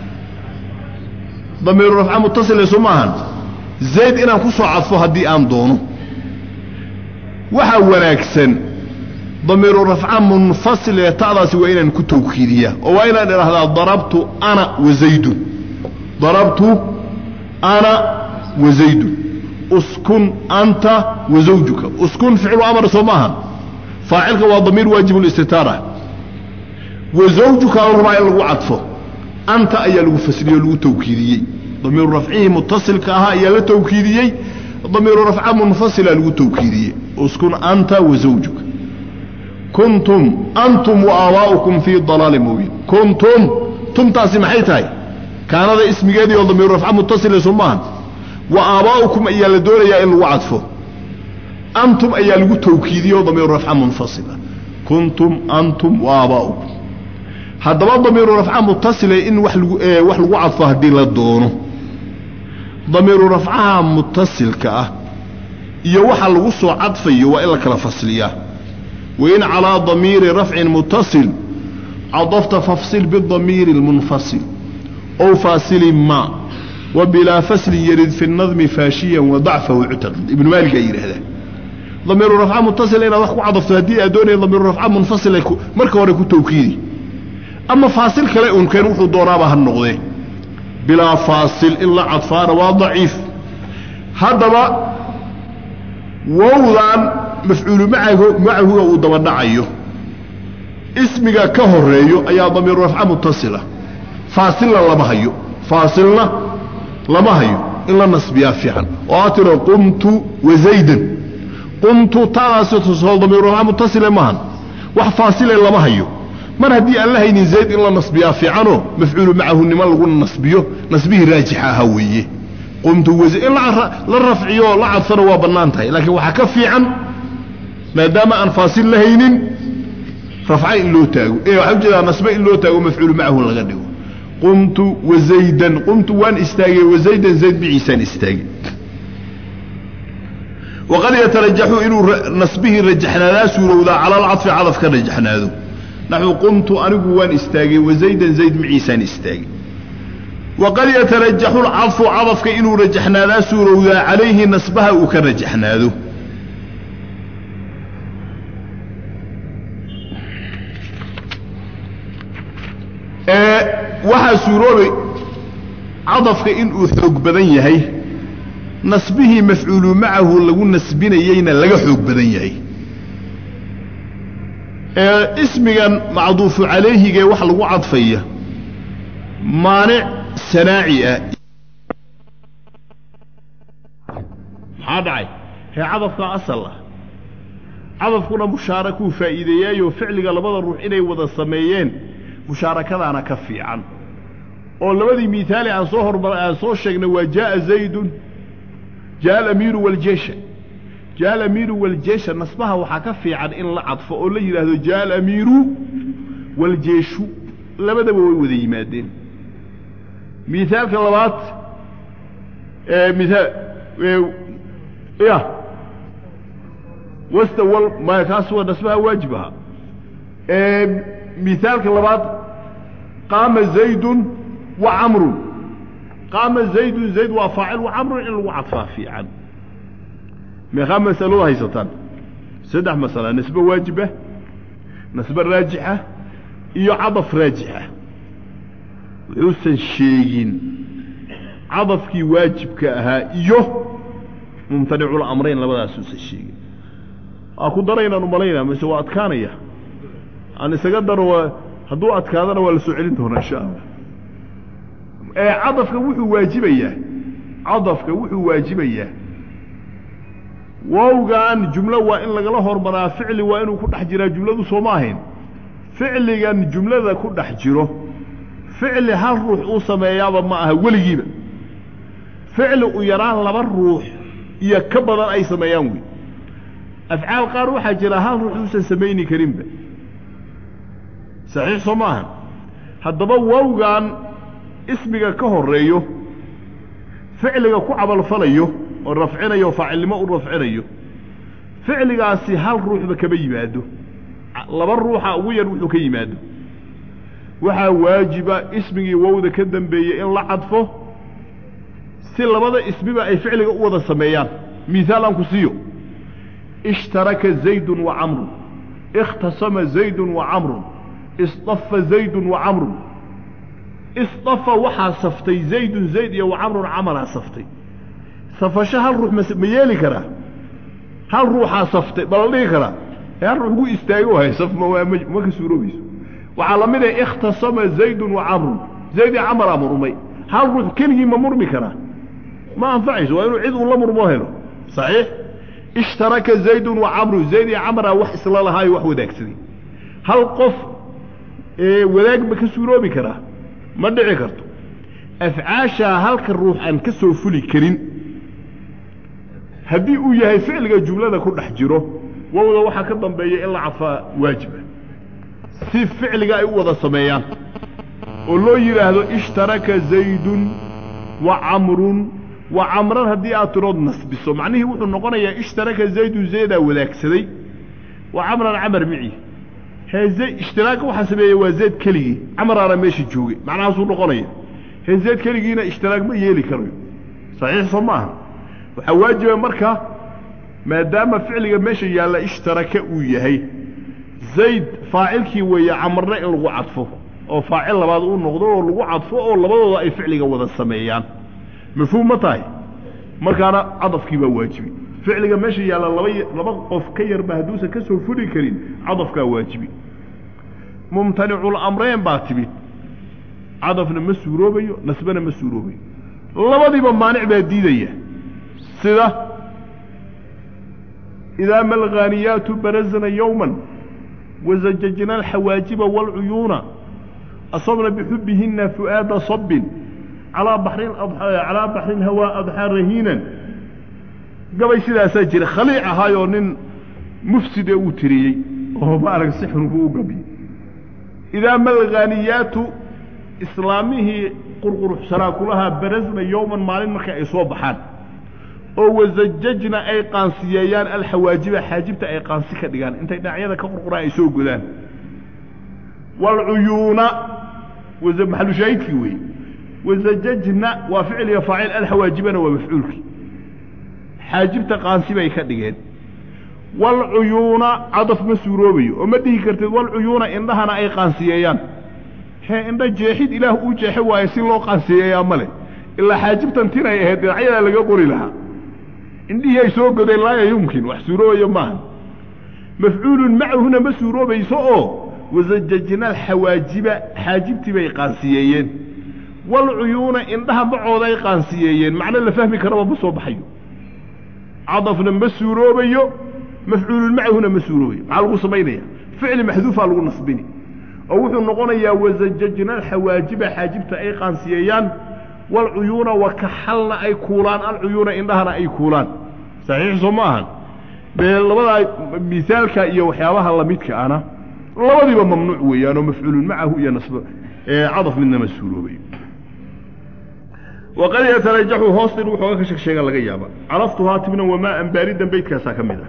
damiiru rafca mutasile soo maahan zayd inaan ku soo cadfo haddii aan doono waxaa wanaagsan damiiru rafca munfasile ta'daasi waa inaan ku tawkiidiyaa oo waa inaan idhaahdaa darabtu ana wa zaydun darabtu ana wa zaydun uskun anta wa zawjuka uskun ficlu amar soo maaha faacilka waa damiir waajib listitaara wa zawjuka la rabaa in lagu cadfo anta ayaa lagu fasliye o lagu tawkiidiyey damiiru rafcihii mutasilka ahaa ayaa la tawkiidiyey damiiru rafca munfasila lagu tawkiidiyey uskun anta wa zawjuka kuntum antum wa aabaa'ukum fii dalaalin mubiin kuntum tumtaasi maxay tahay kaanada ismigeedii oo damiiru rafca mutasile soo maaha wa aabaa'ukum ayaa la doonayaa in lagu cadfo antum ayaa lagu tawkiidiyey oo damiiru rafca munfasila kuntum antum wa aabaa'ukum haddaba damiiru rafca mutasile in wax lagu wax lagu cadfo haddii la doono damiiru rafcaha mutasilka ah iyo waxa lagu soo cadfayo waa in la kala fasliyaa wain calaa damiiri rafcin mutasil cadafta fafsil bidamiiri اlmunfasil ow faasilin ma wa bilaa faslin yarid fi nadmi faashiyan wa dacfahu ictaqid ibnu maaligaa yidhaahdaa damiiru rafca mutasil inaad wax ku cadafto haddii aad doonaya damiiru rafca munfasil marka hore ku tawkiidi ama faasil kale unkeen wuxuu doonaaba ha noqdee bilaa faasil in la cadfaana waa daciif haddaba wowdan mafcuulu macahuga uu dabadhacayo ismiga ka horeeyo ayaa damiiru rafca mutasila faasilna lama hayo faasilna lama hayo in la nasbiyaa fiican oo aa tiro qumtu wazaydan qumtu taadaasi tusoo damiiru rafca mutasile maahan wax faasile lama hayo mar haddii aan la haynin zayd in la nasbiyaa fiicanoo mafcuulu macahunimo lagu nasbiyo nasbihii raajixa ahaa weeye qumtu in la rafciyo la cadfana waa bannaan tahay laakiin waxaa ka fiican maadaama aan faasil la haynin rafca in loo taago ee waxaa ujeedaa nasbe in loo taago mafcuulu macahun laga dhigo qumtu wazaydan qumtu waan istaagay wazaydan zayd biciisaan istaagay waqad yatarajaxu inuu nasbihii rajaxnaadaa suurowdaa cala alcadfi cadaf ka rajaxnaado naxu qumtu anigu waan istaagay wazaydan zayd maciisaan istaagay waqad yatarajaxu lcadfu cadafka inuu rajaxnaadaa suurowdaa calayhi nasbaha uu ka rajaxnaado waxaa suuroobay cadafka inuu xoog badan yahay nasbihii mafcuulu macahu lagu nasbinayeyna laga xoog badan yahay ismigan macduufu calayhigee wax lagu cadfaya maanic sanaaci ah maxaa dhacay hee cadafkaa asal ah cadafkuna mushaarakuu faa'iideeyaayoo ficliga labada ruux inay wada sameeyeen mushaarakadaana ka fiican oo labadii miihaali aan soo hormar aan soo sheegnay waa jaaa zaydun jaa alamiiru waljeesha jaa alamiiru waljeesha nasbaha waxaa ka fiican in la cadfo oo la yidhaahdo jaa alamiiru waljeeshu labadaba way wada yimaadeen miaalka labaad miaal ya wastawal maya kaas waa nasbaha waajib ahaa miaalka labaad qaama zaydun wa camrun qaama zaydun zayd waa faacil wa camrun in lagu cadfaa fiican meeqaa masalada haysataan saddex masala nasbe waajiba nasbe raajixa iyo cadaf raajixa wuxuusan sheegin cadafkii waajibka ahaa iyo mumtanicul amrayn labadaasuusan sheegin waa ku daraynaan umalaynaa mise waa adkaanaya aan isaga daro hadduu adkaadana waa la soo celin doonaa insha allah ee cadafka wuxuu waajibayaa cadafka wuxuu waajibayaa wowgan jumlo waa in lagala hormaraa ficli waa inuu ku dhex jiraa jumladu sooma ahayn ficligan jumlada ku dhex jiro ficli hal ruux uu sameeyaaba ma aha weligiiba ficli u yaraan laba ruux iyo ka badan ay sameeyaan wey afcaal qaar waxaa jira hal ruux uusan samayni karinba saxiix soo ma ahan haddaba wowgan ismiga ka horeeyo ficliga ku camalfalayo oo rafcinayo oo faacilnimo u rafcinayo ficligaasi hal ruuxba kama yimaado laba ruuxa ugu yar wuxuu ka yimaado waxaa waajiba ismigii wowda ka dambeeyey in la cadfo si labada ismiba ay ficliga u wada sameeyaan miaal aan ku siiyo ishtaraka zaydun wa camrun ikhtasama zaydun wa camrun isdafa zaydun wa camrun isdafa waxaa saftay zaydun zayd iyo wa camrun camalaa saftay safasho hal ruux ma yeeli karaa hal ruuxaa saftay ma la dhihi karaa hal ruux gu istaago hay saf ma ka suuroobayso waxaa la mid ah ikhtasama zaydun wa camrun zayd iyo camaraa murmay hal ruux keligii ma murmi karaa ma anfacayso waa inuu cid uu la murmoo helo saxiix ishtaraka zaydun wa camrun zayd iyo camaraa wax isla lahaayo wax wadaagsaday hal qof wadaag ma ka suuroobi karaa ma dhici karto afcaashaa halka ruux aan ka soo fuli karin haddii uu yahay ficliga jumlada ku dhex jiro wowda waxaa ka dambeeya in la cadfaa waajiba si ficliga ay u wada sameeyaan oo loo yidhaahdo ishtaraka zaydun wa camrun wa camran haddii aad tirood nasbiso macnihii wuxuu noqonayaa ishtaraka zaydu zaydaa wadaagsaday wa camran camar mici hee za ishtiraaka waxaa sameeyey waa zayd keligii camaraana meesha joogay macnahaasuu noqonaya hee zayd keligiina ishtiraak ma yeeli karayo saxiix soo ma aha waxaa waajiba marka maadaama ficliga meesha yaalla ishtaraka uu yahay zayd faacilkii weeye camarna in lagu cadfo oo faacil labaad uu noqdo oo lagu cadfo oo labadooda ay ficliga wada sameeyaan mafhuum ma tahay markaana cadafkii baa waajibi ficliga meesha yaalla laba laba qof ka yarba hadduusan ka soo fuli karin cadafkaa waajibi mumtanicul amreyn baa timid cadafna ma suuroobayo nasbana ma suuroobayo labadiiba maanic baa diidaya sida idaa ma alghaaniyaatu barazna yowman wazajajna alxawaajiba wاlcuyuuna asabna bixubihina fu'aada sabin calaa baxrin calaa baxrin hawaa adxaa rahiinan gabay sidaasaa jira khaliic ahaayoo nin mufside uu tiriyey oo maarag sixrugu u gabyey idaa ma alghaaniyaatu islaamihii qurquruxsanaa kulahaa barazna yowman maalin marka ay soo baxaan oo wasajajna ay qaansiyeeyaan alxawaajiba xaajibta ay qaansi ka dhigaan intay dhinacyada ka qurquraan ay soo godaan waalcuyuuna maxalushaahidkii weeye wasajajna waa ficliga faacil alxawaajibana waa mafcuulkii xaajibta qaansi bay ka dhigeen waalcuyuuna cadaf ma suuroobayo oo ma dhihi kartid walcuyuuna indhahana ay qaansiyeeyaan hee indha jeexid ilaah uu jeexe waayo si loo qaansiyeeyaa male ilaa xaajibtan tinay ahayd dhinacyadaa laga qori lahaa indhihii ay soo godeen laaya yumkin wax suuroobayo maaha mafcuulun macahuna ma suuroobayso oo wasajajna alxawaajiba xaajibtii bay qaansiyeeyeen walcuyuuna indhaha macooday qaansiyeeyeen macno la fahmi karaba ma soo baxayo cadafna ma suuroobayo mafcuulun macahuna ma suuroobayo maxaa lagu samaynaya ficli maxduufaa lagu nasbini oo wuxuu noqonayaa wasajajna alxawaajiba xaajibta ay qaansiyeeyaan walcuyuuna wakaxalna ay kuulaan alcuyuuna indhahana ay kuulaan saxiix soo ma ahan dee labadaa misaalka iyo waxyaabaha lamidka ana labadiiba mamnuuc weeyaanoo mafcuulun macahu iyo nasb cadaf midna ma suuroobayo waqad yatarajaxu hoostin wuxooga ka sheegsheega laga yaaba caraftuhaa tibna wamaa an baaridan beydkaasaa ka mid ah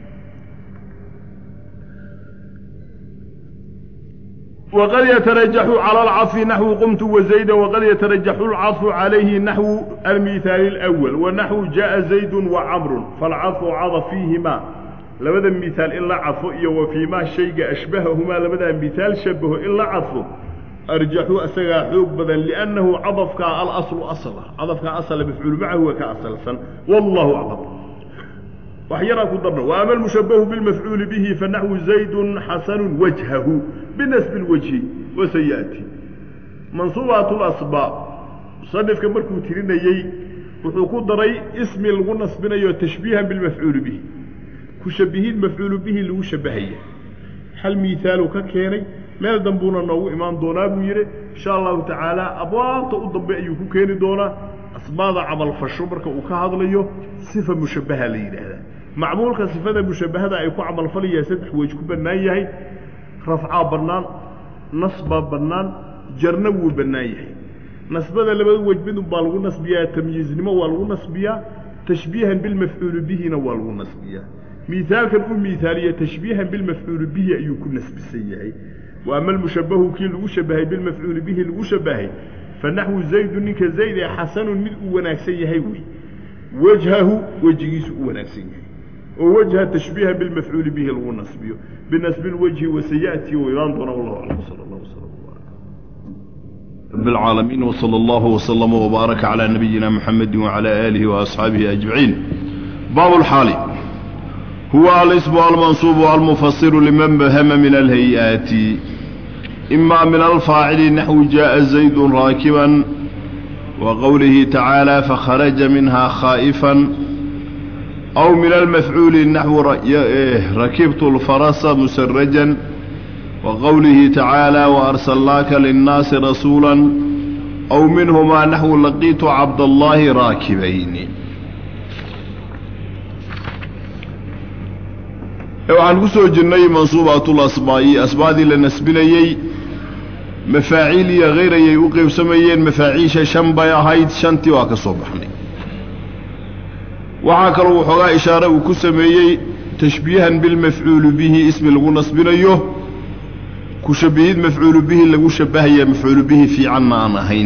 wqad yatarajaxu calى اlcaطfi naxwu qumtu wazayda waqad yatarajaxu اlcaطfu calayhi naxwu almihaali اlأwal wanaxwu jaءa zaydu wacamru falcaطfu cadf fiihima labada mihaal in la cadfo iyo wa fiimaa shayga ashbahahumaa labadaa mihaal shabaho in la cadfo arjaxu isagaa xoog badan liannahu cadafkaa alaslu asla cadafkaa asla mafcuul macahu waa ka asalsan wallahu aclam wax yaraa ku darno wa ama almushabahu bilmafcuuli bihi fanaxwu zaydun xasanu wajhahu binasbi اlwajhi wasayaati mansuubaat lasbaab musanifka markuu tirinayey wuxuu ku daray ismi lagu nasbinayo tashbiihan bilmafcuuli bihi ku shabihiin mafcuulu bihi lagu shabahaya hal miihaaluu ka keenay meel dambuuna noogu imaan doonaa buu yidhi insha allahu tacaala abwaabta u dambe ayuu ku keeni doonaa asmaada camalfasho marka uu ka hadlayo sifa mushabbaha la yidhaahdaa macmuulka sifada mushabbahada ay ku camalfalayaa saddex wej ku bannaan yahay rafcaa bannaan nasbaa bannaan jarna wuu bannaan yahay nasbada labada wej midun baa lagu nasbiyaa tamyiiznimo waa lagu nasbiyaa tashbiihan bilmafcuuli bihina waa lagu nasbiyaa miaalkan uu miaaliye tashbiihan bilmafcuuli bihi ayuu ku nasbisan yahay wa ama almushabahu kii lagu shabahay bilmafcuuli bihi lagu shabahay fanaxwu zaydu ninka zayd ee xasanun mid uu wanaagsan yahay wey wajhahu wejigiisu u wanaagsan yahay oo wajha tashbiihan bilmafcuuli bihi lagu nasbiyo binasbi lwajhi wasayaati u imaan doona wallahu aclam sal allah wslam رب العالمين وصلى الله وسلم وبارك على نبينا محمد وعلى آله وأصحابه أجمعين باب الحال هو الاسم المنصوب المفسر لمن بهم من الهيئات إما من الفاعل نحو جاء زيد راكبا وقوله تعالى فخرج منها خائفا أو من المفعول نحو ركبت الفرس مسرجا وقوله تعالى وأرسلناك للناس رسولا أو منهما نحو لقيت عبد الله راكبين waxaan ku soo jirnay mansuubaatul asbaa'i asbaadii la nasbinayey mafaaciil iyo hayr ayay u qaybsamayeen mafaaciisha shan bay ahayd shantii waa ka soo baxnay waxaa kaloo waxoogaa ishaare uu ku sameeyey tashbiihan bilmafcuulu bihi ismi lagu nasbinayo ku shabihid mafcuulu bihi lagu shabahaya mafcuulu bihi fiicanna aan ahayn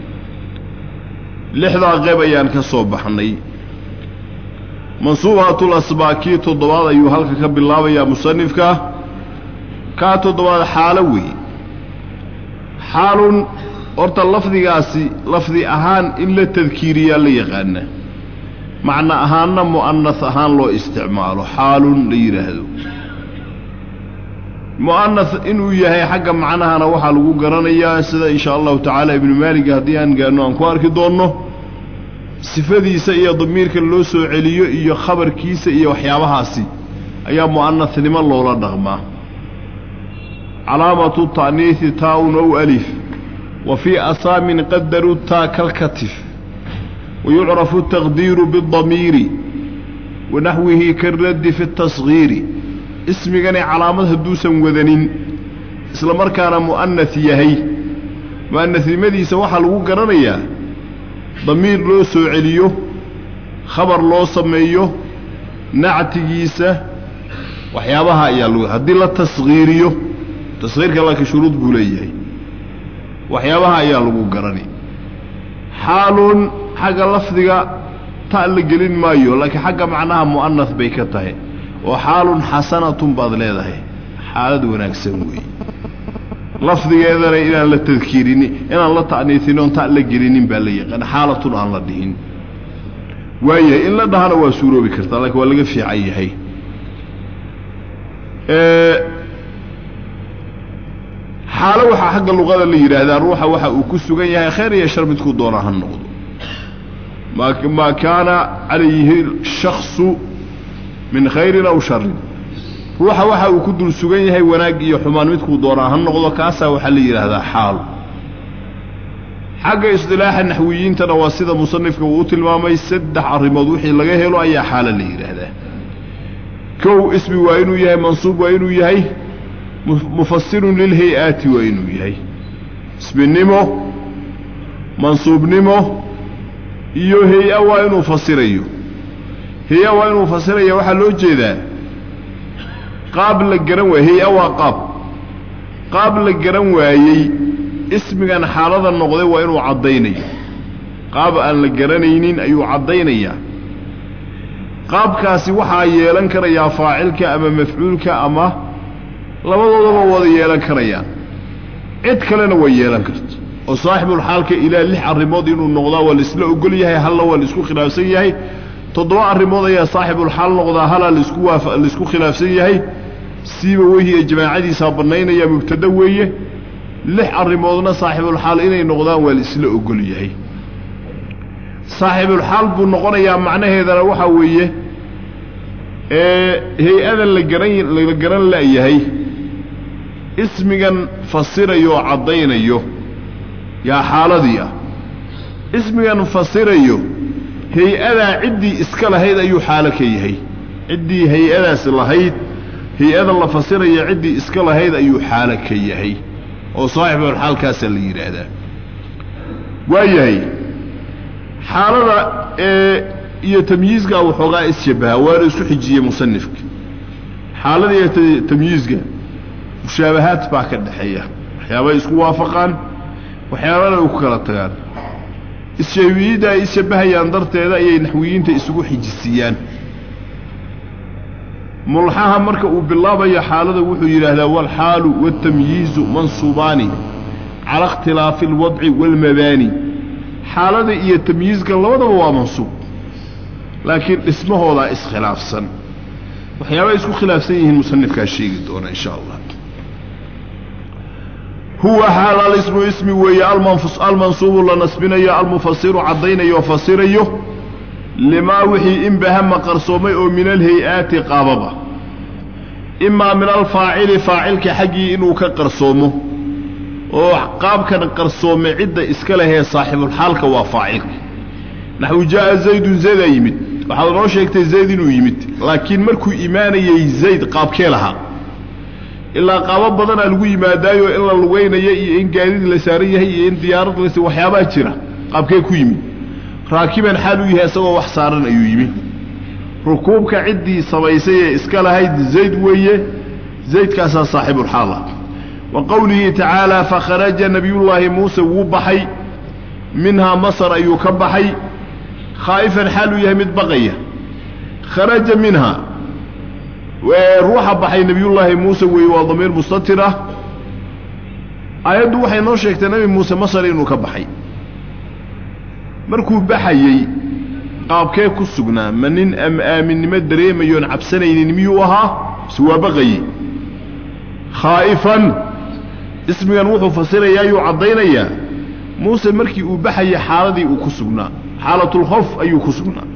lixdaa qeyb ayaan ka soo baxnay mansuubatul asbaakii toddobaad ayuu halka ka bilaabayaa musanifka kaa toddobaad xaalo weeye xaalun horta lafdigaasi lafdi ahaan in la tadkiiriyaa la yaqaana macno ahaanna mu'anas ahaan loo isticmaalo xaalun la yidhaahdo mu'anas inuu yahay xagga macnahana waxaa lagu garanayaa sida inshaa allahu tacaala ibnu maalig haddii aan gaano aan ku arki doonno sifadiisa iyo damiirka loo soo celiyo iyo khabarkiisa iyo waxyaabahaasi ayaa mu'anasnimo loola dhaqmaa calaamatu ta'niisi taa-un ow alif wa fii asaamin qadaru taa kalkatif wayucrafu taqdiiru biاdamiiri wanaxwihi karaddi fi اtasgiiri ismigani calaamad hadduusan wadanin isla markaana mu'anas yahay mu'anasnimadiisa waxaa lagu garanayaa damiir loo soo celiyo khabar loo sameeyo nactigiisa waxyaabaha ayaa lagu haddii la tasgiiriyo tasgiirka laakiin shuruud buu leeyahay waxyaabaha ayaa lagu garani xaalun xagga lafdiga ta la gelin maayo laakiin xagga macnaha mu'anas bay ka tahay oo xaalun xasanatun baad leedahay xaalad wanaagsan weeye lafdigeedana inaan la tadkiirinin inaan la ta'niisin oon ta la gelinin baa la yaqaan xaalatun aan la dhihin waayahay in la dhahana waa suuroobi kartaa laakiin waa laga fiican yahay xaalo waxaa xagga luqada la yidhaahdaa ruuxa waxa uu ku sugan yahay khayr iyo shar midkuu doona ha noqdo maa kaana calayhi shaksu min khayrin aw sharin ruuxa waxa uu ku dul sugan yahay wanaag iyo xumaan midkuu doonaa ha noqdo kaasaa waxaa la yidhaahdaa xaal xagga isdilaaxa naxwiyiintana waa sida musanifka uu u tilmaamay saddex arrimood wixii laga helo ayaa xaalo la yidhaahdaa kow ismi waa inuu yahay mansuub waa inuu yahay mufasirun lilhay-aati waa inuu yahay isminimo mansuubnimo iyo hay-a waa inuu fasirayo hay-a waa inuu fasiraya waxaa loo jeedaa qaab la garan waayey hay-a waa qaab qaab la garan waayey ismigan xaalada noqday waa inuu caddaynayo qaab aan la garanaynin ayuu caddaynayaa qaabkaasi waxaa yeelan karayaa faacilka ama mafcuulka ama labadoodaba wada yeelan karayaan cid kalena way yeelan karta oo saaxibulxaalka ilaa lix arrimood inuu noqdaa waa laisla ogol yahay halna waa laisku khilaafsan yahay toddoba arrimood ayaa saaxibulxaal noqdaa halaa laisku waafa laisku khilaafsan yahay siiba wehiya jamaacadiisaa bannaynaya mubtada weeye lix arrimoodna saaxibulxaal inay noqdaan waa laisla ogol yahay saaxibulxaal buu noqonayaa macnaheedana waxaa weeye ee hay-adan la garan la garan la'yahay ismigan fasirayo oo caddaynayo yaa xaaladii ah ismigan fasirayo hay-adaa ciddii iska lahayd ayuu xaalo ka yahay ciddii hay-adaas lahayd hay-ada la fasiraya ciddii iska lahayd ayuu xaalo ka yahay oo saaxibulxaalkaasaa la yidhaahdaa waayahay xaalada ee iyo tamyiizka waxoogaa isshabaha waana isku xijiyey musanifka xaalada iyo tamyiizka mushaabahaad baa ka dhexeeya waxyaabay isku waafaqaan waxyaabana ay ku kala tagaan isshabiyidda ay isshabahayaan darteeda ayay naxwiyiinta isugu xijisiiyaan mulxaha marka uu bilaabayo xaalada wuxuu yidhaahdaa waalxaalu waaltamyiizu mansuubaani cala ikhtilaafi alwadci waalmabaani xaalada iyo tamyiizka labadaba waa mansuub laakiin dhismahoodaa iskhilaafsan waxyaabay isku khilaafsan yihiin musanifkaa sheegi doona insha allah huwa xaal alismu ismi weeye almansuubu la nasbinayo almufasiru caddaynayo fasirayo limaa wixii inbahama qarsoomay oo min alhay-aati qaababa imaa min alfaacili faacilka xaggii inuu ka qarsoomo oo qaabkan qarsoome cidda iska lehee saaxibulxaalka waa faacilka naxwu jaa'a zaydun zaydaa yimid waxaad noo sheegtay zayd inuu yimid laakiin markuu imaanayey zayd qaabkee lahaa ilaa qaabo badanaa lagu yimaadaayo in la lugaynayo iyo in gaadid la saaran yahay iyo in diyaarad las waxyaabaa jira qaabkee ku yimid raakiban xaal u yahay isagoo wax saaran ayuu yimi rukuubka ciddii samaysay ee iska lahayd zayd weeye zaydkaasaa saaxibulxaala wa qowlihi tacaala fakharaja nebiyullaahi muuse wuu baxay minhaa masar ayuu ka baxay khaa'ifan xaaluu yahay mid baqaya kharaja minhaa ruuxa baxay nebiyullaahi muuse weeye waa damiir mustatir ah aayaddu waxay noo sheegtay nebi muuse masar inuu ka baxay markuu baxayey qaabkee ku sugnaa ma nin am aaminnimo dareemayoon cabsanaynin miyuu ahaa mise waa baqaye khaa'ifan ismigan wuxuu fasirayaa ayuu caddaynayaa muuse markii uu baxayay xaaladii uu ku sugnaa xaalatulkhawf ayuu ku sugnaa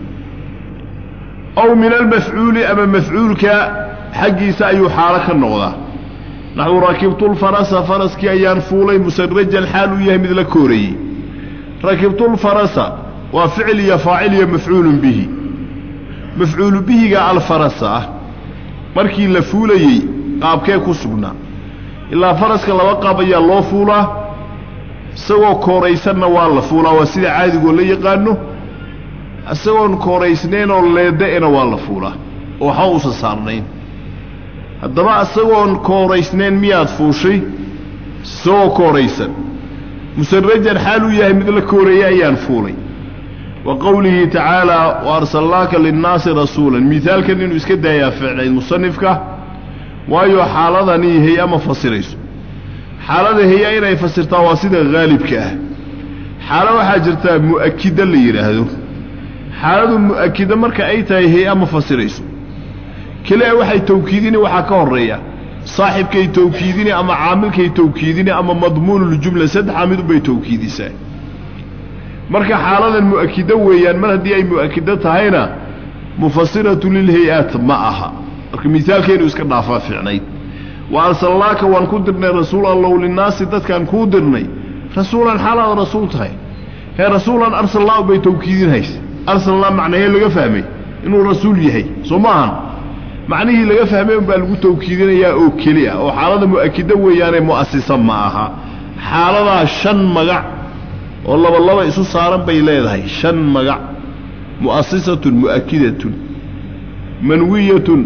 aw min almafcuuli ama mafcuulka xaggiisa ayuu xaalo ka noqdaa naxu rakibtulfarasa faraskii ayaan fuulay musarajan xaal uu yahay mid la kooreeyey rakibtulfarasa waa ficil iyo faacil iyo mafcuulun bihi mafcuulu bihiga alfarasa ah markii la fuulayey qaabkee ku sugnaa ilaa faraska laba qaab ayaa loo fuulaa isagoo kooraysanna waa la fuulaa waa sida caadigoo la yaqaano isagoon kooraysnayn oo leeda'ena waa la fuulaa oo waxba uusan saarnayn haddaba isagoon kooraysnayn miyaad fuushay isagoo kooraysan musarajan xaal uu yahay mid la kooreeyey ayaan fuulay wa qowlihi tacaalaa wa arsalnaaka linnaasi rasuulan miaalkan inuu iska daayaa ficnayd musanifka waayo xaaladanii hay-a ma fasirayso xaalada hay-a inay fasirtaa waa sida haalibka ah xaalo waxaa jirtaa mu'akida la yidhaahdo xaaladu mu'akida marka ay tahay hay-a ma fasirayso kelia waxay tawkiidini waxaa ka horreeya saaxibkay tawkiidini ama caamilkay tawkiidini ama madmuunuljumla saddexaa mid unbay tawkiidisaa marka xaaladan mu'akido weeyaan mar haddii ay mu'akido tahayna mufasiratu lilhay-aat ma aha marka misaalkeenu iska dhaafaa ficnayd wa arsalnaaka waan ku dirnay rasuul allow linnaasi dadkaan kuu dirnay rasuulan xaalaad rasuul tahay hee rasuulan arsalnaa bay tawkiidinhaysa arsalnaa macnahee laga fahmay inuu rasuul yahay soo ma ahan macnihii laga fahmay unbaa lagu tawkiidinayaa oo keli ah oo xaalada mu'akido weeyaane mu'asisa ma aha xaaladaa shan magac oo laba laba isu saaran bay leedahay shan magac mu'asisatun mu'akidatun manwiyatun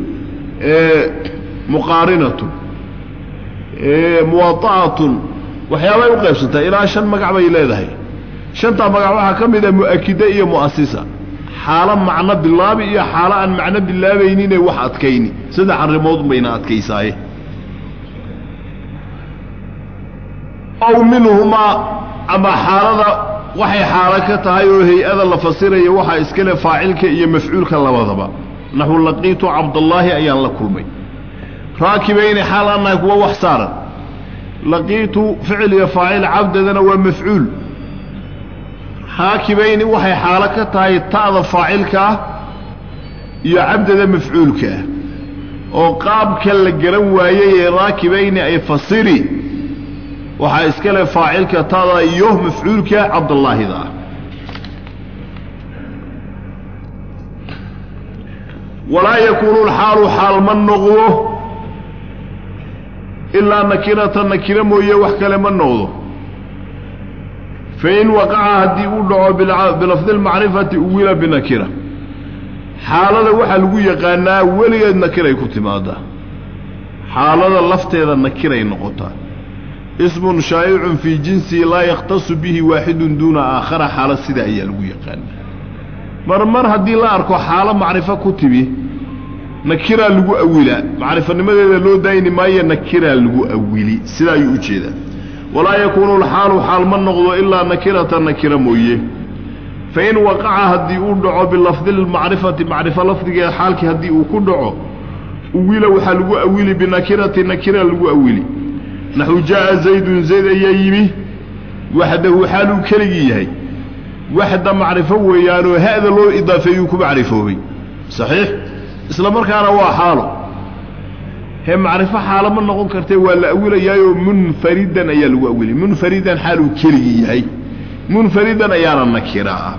muqaarinatun muwaa'atun waxyaabay u qaybsantaa ilaa shan magac bay leedahay shantaa magac waxaa ka mid a mu'akida iyo mu'asisa xaalo macno bilaabi iyo xaalo aan macno bilaabaynine wax adkayni saddex arrimood bayna adkaysaaye aw minhumaa ama xaalada waxay xaalo ka tahay oo hay-ada la fasiraya waxaa iskale faacilka iyo mafcuulka labadaba naxu laqiitu cabdallaahi ayaan la kulmay raakibayni xaal aan nahay kuwa wax saaran laqiitu ficil iyo faacil cabdadana waa mafcuul raakibayni waxay xaalo ka tahay ta'da faacilka ah iyo cabdada mafcuulka ah oo qaabka la garan waayey ee raakibayni ay fasiri waxaa iska leh faacilka tada iyo mafcuulka cabdallaahida ah walaa yakuunu lxaalu xaal ma noqdo ilaa nakirata nakira mooye wax kale ma noqdo fain waqaca haddii uu dhaco bilafdi lmacrifati uwila binakira xaalada waxaa lagu yaqaanaa weligeed nakiray ku timaadaa xaalada lafteeda nakiray noqotaa ismun shaa'icun fii jinsihi laa yakhtasu bihi waaxidun duuna aakhara xaalo sida ayaa lagu yaqaanaa mar mar haddii la arko xaalo macrifo ku timi nakiraa lagu awilaa macrifanimadeeda loo daayni maayo nakiraa lagu awili sidaa ayuu u jeedaa walaa yakuunu lxaalu xaal ma noqdo ilaa nakirata nakira mooye fain waqaca haddii uu dhaco bilafdi lmacrifati macrifo lafdigeed xaalkii haddii uu ku dhaco uwila waxaa lagu awili binakirati nakira lagu awili naxu jaa'a zaydun zayd ayaa yimi waxdahu xaaluu keligii yahay waxda macrifo weeyaanoo ha'da loo idaafeeyuu ku macrifoobay saxiix isla markaana waa xaalo hee macrifo xaalo ma noqon kartee waa la awilayaayoo munfaridan ayaa lagu awilay munfaridan xaaluu keligii yahay munfaridan ayaana nakira ah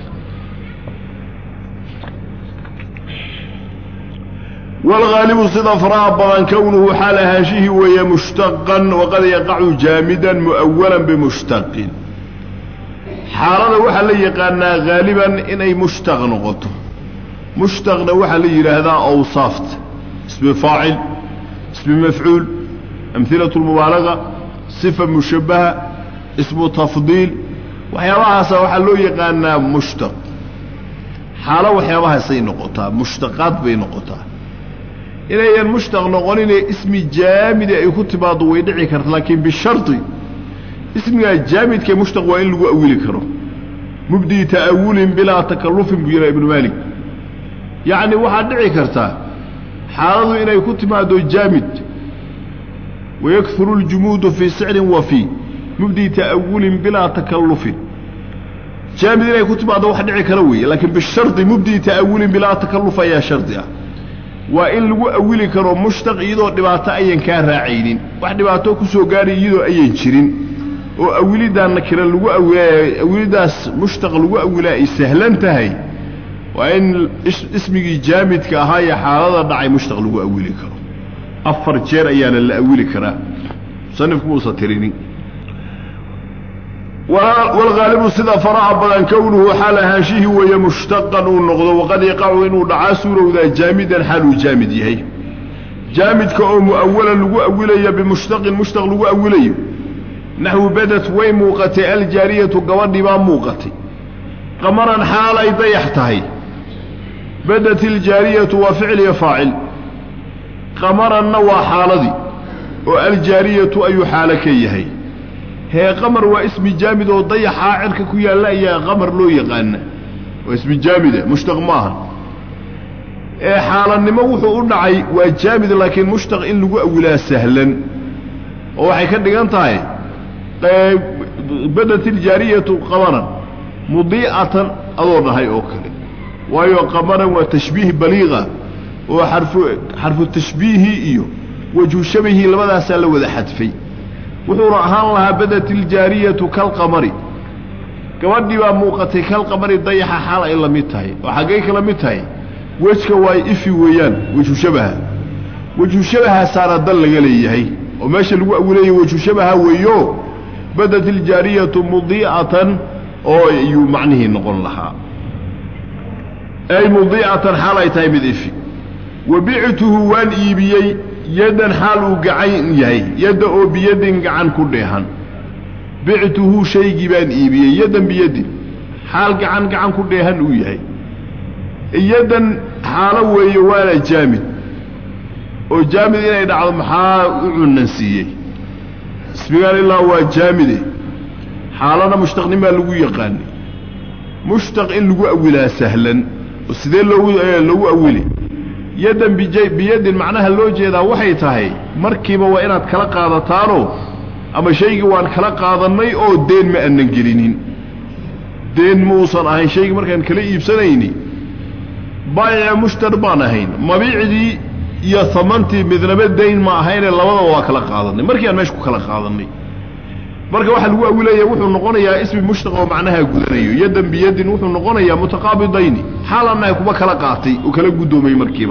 wاlgaalibu sida faraha badan kownuhu xaal ahaanshihii weeye mushtaqan waqad yaqacu jaamidan mu'awalan bimushtaqin xaalada waxaa la yaqaanaa haaliban inay mushtaq noqoto mushtaqna waxaa la yidhaahdaa awsaafta ismi faacil ismi mafcuul amhilatu lmubaalaga sifa mushabbaha ismu tafdiil waxyaabahaasa waxaa loo yaqaanaa mushtaq xaalo waxyaabahaasay noqotaa mushtaqaad bay noqotaa inayan mushtaq noqoninee ismi jaamidi ay ku timaaddo way dhici karta laakiin bishardi ismigaa jaamidkee mushtaq waa in lagu awili karo mubdii ta'awulin bilaa takallufin buu yidhaha ibnu maalik yacni waxaad dhici kartaa xaaladu inay ku timaaddo jaamid wayakuru اljumuudu fii sicrin wa fii mubdii ta'awulin bilaa takallufin jaamid inay ku timaaddo wax dhici kara weeye laakiin bishardi mubdii ta'awulin bilaa takalluf ayaa shardi ah waa in lagu awili karo mushtaq iyadoo dhibaato ayan kaa raacaynin wax dhibaato ku soo gaadhay iyadoo ayan jirin oo awiliddaa nakira lagu awilaa awiliddaas mushtaq lagu awilaa ay sahlan tahay waa in ismigii jaamidka ahaa ee xaalada dhacay mushtaq lagu awili karo afar jeer ayaana la awili karaa musanifku muusa tirinin waalghaalibu sida faraha badan kownuhu xaal ahaanshihii weeye mushtaqan uu noqdo waqad yaqacu inuu dhacaa suurowdaa jaamidan xaal uu jaamid yahay jaamidka oo mu'awalan lagu awilayo bimushtaqin mushtaq lagu awilayo naxwu badat way muuqatay aljaariyatu gabadhii baa muuqatay qamaran xaal ay dayax tahay badat iljaariyatu waa ficil iyo faacil qamaranna waa xaaladii oo aljaariyatu ayuu xaalo ka yahay hee qamar waa ismi jaamid oo dayaxaa cirka ku yaalla ayaa qamar loo yaqaana waa ismi jaamida mushtaq maaha ee xaalanimo wuxuu u dhacay waa jaamid laakiin mushtaq in lagu awilaa sahlan oo waxay ka dhigan tahay badat iljaariyatu qamaran mudiicatan adoo dhahay oo kale waayo qamaran waa tashbiih baliiqa oo xarfu xarfu tashbiihi iyo wajhu shabahii labadaasaa la wada xadfay wuxuuna ahaan lahaa badat iljaariyatu kalqamari gabadhii baa muuqatay kalqamari dayaxa xaal ay la mid tahay oo xaggay kala mid tahay wejka waa ifi weeyaan wejhu shabaha wejhu shabahaasaana dal laga leeyahay oo meesha lagu awilayo wejhu shabaha weeyo badat iljaariyatu mudiicatan oo ayuu macnihii noqon lahaa ay mudiicatan xaal ay tahay mid ifi wa bictuhu waan iibiyey yaddan xaal uu gacan yahay yadda oo biyadin gacan ku dheehan bictuhu shaygii baan iibiyey yaddan biyadin xaal gacan gacan ku dheehan uu yahay yaddan xaalo weeye waana jaamid oo jaamid inay dhacdo maxaa u cunansiiyey ismigaan ilaa waa jaamide xaalana mushtaqnin baa lagu yaqaanay mushtaq in lagu awilaa sahlan oo sidee loogu loogu awili yaddan biyadin macnaha loo jeedaa waxay tahay markiiba waa inaad kala qaadataanoo ama shaygii waan kala qaadannay oo deen ma aanan gelinin deen muusan ahayn shaygii markaan kala iibsanayni baayica mushtar baan ahayn mabiicdii iyo hamantii midnaba dayn ma ahaynee labadaba waa kala qaadannay markii aan meesha ku kala qaadannay marka waxaa lagu awilaya wuxuu noqonayaa ismi mushtaq oo macnaha gudanayo yaddan biyadin wuxuu noqonayaa mutaqaabidayni xaalannahay kuba kala qaatay oo kala guddoomay markiiba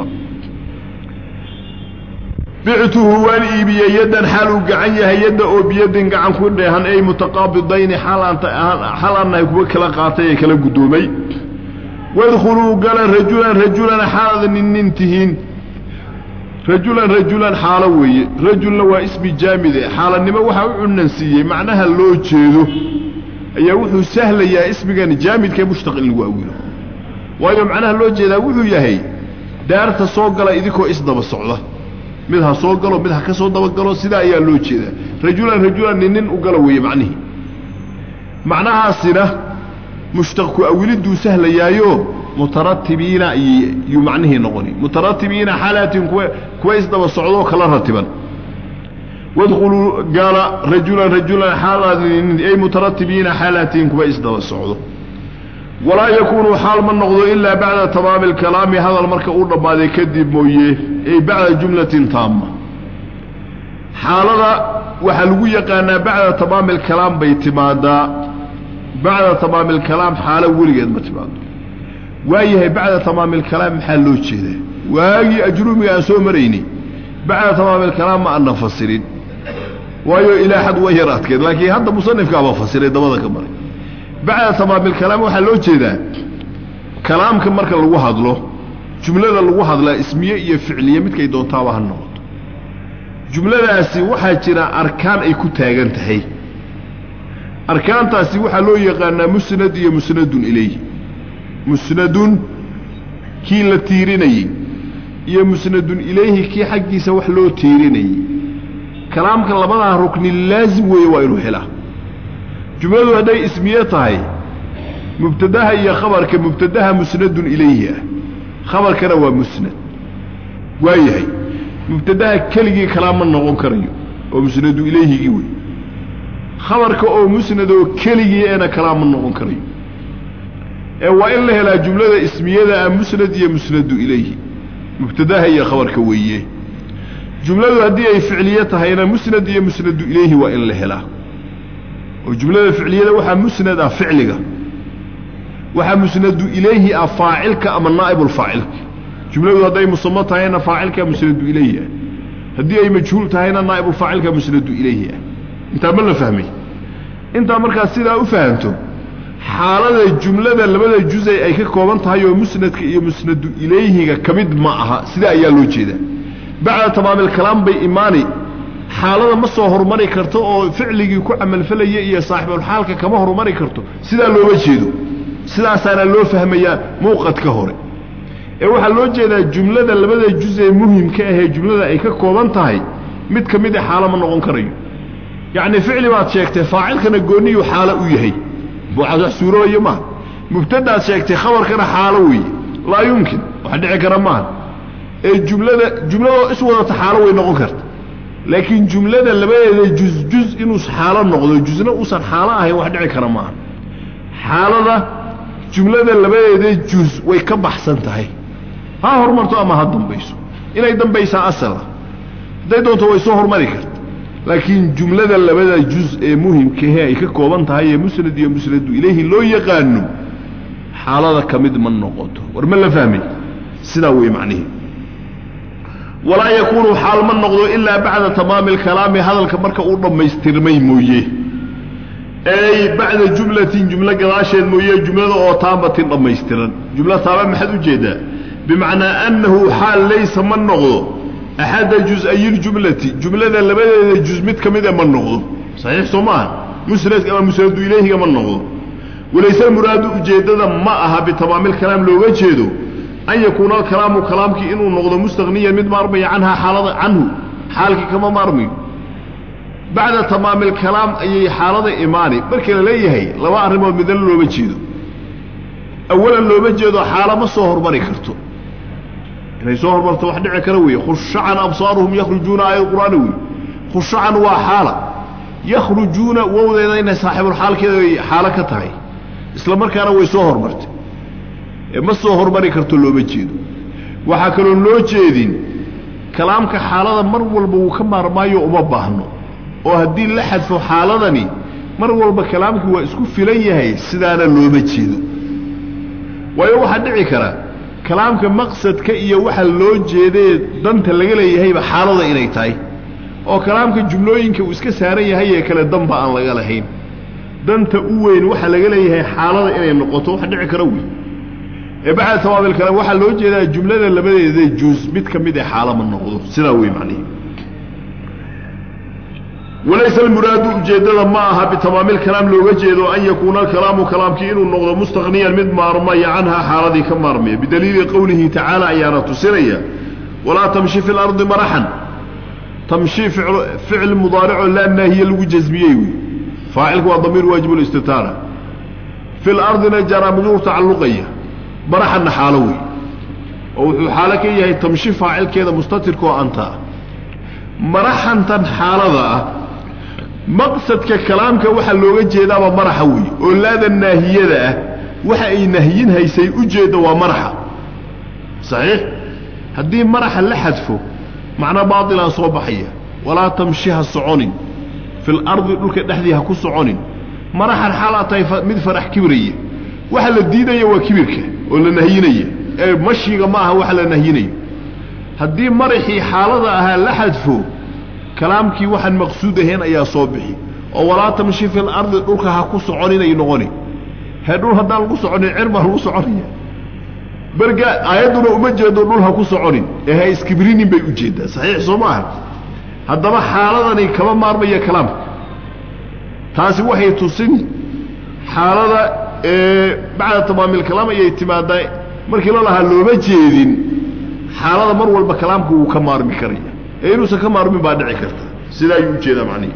bictuhu waan iibiyey yaddan xaal uu gacan yahay yadda oo biyadin gacan ku dheehan ay mutaqaabidayni xaalannahay kuba kala qaatay ee kala guddoomay wadkhuluu gala rajulan rajulan xaalad nin nin tihiin rajulan rajulan xaalo weeye rajulna waa ismi jaamide xaalanimo waxaa u cunansiiyey macnaha loo jeedo ayaa wuxuu sahlayaa ismigan jaamidkae mushtaq in lagu awilo waayo macnaha loo jeedaa wuxuu yahay daarta soo gala idinkoo isdaba socda mid ha soo galo mid ha ka soo dabagalo sidaa ayaa loo jeedaa rajulan rajulan nin nin u gala weeye macnihii macnahaasina mushtaq ku awiliduu sahlayaayo mutaratibiina yuu macnihii noqoni mutaratibiina xaalaatin kuwa kuwa isdaba socdoo kala ratiban wadkhuluu gaala rajulan rajulan xaalaatin ay mutaratibiina xaalaatin kuwa isdaba socdo walaa yakuunu xaal ma noqdo ilaa bacda tamaami alkalaami hadal marka uu dhammaaday kadib mooye ay bacda jumlatin taama xaalada waxaa lagu yaqaanaa bacda tamaami alkalaam bay timaadaa bacda tamaami alkalaam xaalo weligeed ma timaado waayahay bacda tamaami alkalaam maxaa loo jeedaa waagii ajruumiga aan soo maraynay bacda tamaami alkalaam ma aanan fasirin waayo ilaa xad way yar adkeed laakiin hadda musanifkaaba fasiray dabada ka maray bacda tamaami alkalaam waxaa loo jeedaa kalaamka marka lagu hadlo jumlada lagu hadlaa ismiye iyo ficliye midkay doontaaba ha noqoto jumladaasi waxaa jira arkaan ay ku taagan tahay arkaantaasi waxaa loo yaqaanaa musnad iyo musnadun ilayhi musnadun kii la tiirinayey iyo musnadun ilayhi kii xaggiisa wax loo tiirinayey kalaamka labadaa rukni laazim weeye waa inuu helaa jumladu hadday ismiye tahay mubtadaha iyo khabarka mubtadaha musnadun ilayhi ah khabarkana waa musnad waayahay mubtadaha keligii kalaam ma noqon karayo oo musnadu ilayhigii wey khabarka oo musnad oo keligii eena kalaam ma noqon karayo ee waa in la helaa jumlada ismiyada ah musnad iyo musnadu ilayhi mubtadaha iyo khabarka weeye jumladu haddii ay ficliye tahayna musnad iyo musnadu ilayhi waa in la helaa oo jumlada ficliyada waxaa musnad ah ficliga waxaa musnadu ilayhi ah faacilka ama naa'ibulfaacilka jumladu hadday musamo tahayna faacilka musnadu ilayhi ah haddii ay majhuul tahayna naa'ibulfaacilka musnadu ilayhi ah intaa ma la fahmay intaa markaad sidaa u fahamto xaalada jumlada labada jusay ay ka kooban tahay oo musnadka iyo musnadu ilayhiga ka mid ma aha sidaa ayaa loo jeedaa bacda tamaamilkalaam bay imaani xaalada ma soo horumari karto oo ficligii ku camalfalaya iyo saaxibulxaalka kama horumari karto sidaa looma jeedo sidaasaana loo fahmayaa muuqadka hore ee waxaa loo jeedaa jumlada labada juz ee muhimka ahee jumlada ay ka kooban tahay mid ka mid a xaalo ma noqon karayo yacni ficli baad sheegtay faacilkana goonniyuu xaalo u yahay wax suuroobayo maaha mubtadaad sheegtay khabarkana xaalo weeye laa yumkin wax dhici kara maaha ee jumlada jumladoo is wadata xaalo way noqon karta laakiin jumlada labadeeda juz juz inuu xaalo noqdo jusna uusan xaalo ahayn wax dhici kara maaha xaalada jumlada labadeeda juz way ka baxsan tahay ha horumarto ama ha dambayso inay dambaysaa asala hadday doonto way soo hormari karta laakiin jumlada labada juz ee muhimkahe ay ka kooban tahay ee musnad iyo musnadu ilayhi loo yaqaano xaalada ka mid ma noqoto war ma la fahmay sidaa wey macnihi walaa yakuunu xaal ma noqdo ilaa bacda tamaami alkalaami hadalka marka uu dhammaystirmay mooye ey bacda jumlatin jumlo gadaasheed mooye jumlada oo taamatin dhammaystiran jumlo taama maxaad u jeedaa bimacnaa annahu xaal laysa ma noqdo axadda juz-ayiljumlati jumlada labadeeda juz mid ka mida ma noqdo saxiix soo maaha musnadka ama musnadu ilayhiga ma noqdo walayse muraadu ujeeddada ma aha bitamaamilkalaam looga jeedo an yakuuna alkalaamu kalaamkii inuu noqdo mustaqniyan mid maarmaya canhaa xaalada canhu xaalkii kama maarmayo bacda tamaamilkalaam ayay xaalada imaani marka la leeyahay laba arrimood midna looma jeedo awalan looma jeedo xaalo ma soo hormari karto inay soo hormarto wax dhici kara weeye khushacan absaaruhum yakhrujuuna aayad qur'aani wey khushacan waa xaala yakhrujuuna wowdeeda inay saaxibulxaalkeeda ay xaalo ka tahay isla markaana way soo hormartay ee ma soo hormari karto looma jeedo waxaa kaloo loo jeedin kalaamka xaalada mar walba wuu ka maarmaayo uma baahno oo haddii la xadfo xaaladani mar walba kalaamkii waa isku filan yahay sidaana looma jeedo waayo waxaa dhici kara kalaamka maqsadka iyo waxa loo jeedee danta laga leeyahayba xaalada inay tahay oo kalaamka jumlooyinka uu iska saaran yahay ee kale danba aan laga lahayn danta u weyn waxa laga leeyahay xaalada inay noqoto wax dhici kara wey ee bacda tamaamil kalaam waxaa loo jeedaa jumlada labadeeda juus mid ka mid ee xaalo ma noqdo sidaa wey macnihi walaysa almuraadu ujeeddada ma aha bitamaamilkalaam looga jeedo an yakuuna alkalaamu kalaamkii inuu noqdo mustaqniyan mid maarmaya canhaa xaaladii ka maarmaya bidaliili qowlihi tacaala ayaana tusinaya walaa tamshi fi lardi maraxan tamshi ficil mudaaricoo laa naahiye lagu jasmiyey wey faacilku waa damiir waajib listitaara fi lardina jaraa majruur tacalluqaya maraxanna xaalo wey oo wuxuu xaalo ka yahay tamshi faacilkeeda mustatirkaoo anta ah maraxantan xaalada ah maqsadka kalaamka waxaa looga jeedaaba maraxa wey oo laada naahiyada ah waxa ay nahyin haysay ujeedda waa maraxa saxiix haddii maraxa la xadfo macna baatilaan soo baxaya walaa tamshi ha soconin fil ardi dhulka dhexdii ha ku soconin maraxan xaalaa tahay mid farax kibiraya waxa la diidaya waa kibirka oo la nahyinaya ee mashiga ma aha waxa la nahyinayo haddii maraxii xaalada ahaa la xadfo kalaamkii waxaan maqsuud ahayn ayaa soo bixi oo walaa tamshi fil ardi dhulka ha ku soconinay noqoni hee dhul haddaan lagu soconin cir baa lagu soconaya berga aayadduna uma jeedo dhul ha ku soconin ee ha iskibrinin bay u jeeddaa saxiix soo maaha haddaba xaaladani kama maarmaya kalaamka taasi waxay tusin xaalada bacda tamaamilkalaam ayay timaadaa markii la lahaa looma jeedin xaalada mar walba kalaamka wuu ka maarmi karaya ee inuusan ka maarmin baa dhici karta sidaa ayuu ujeedaa macnihi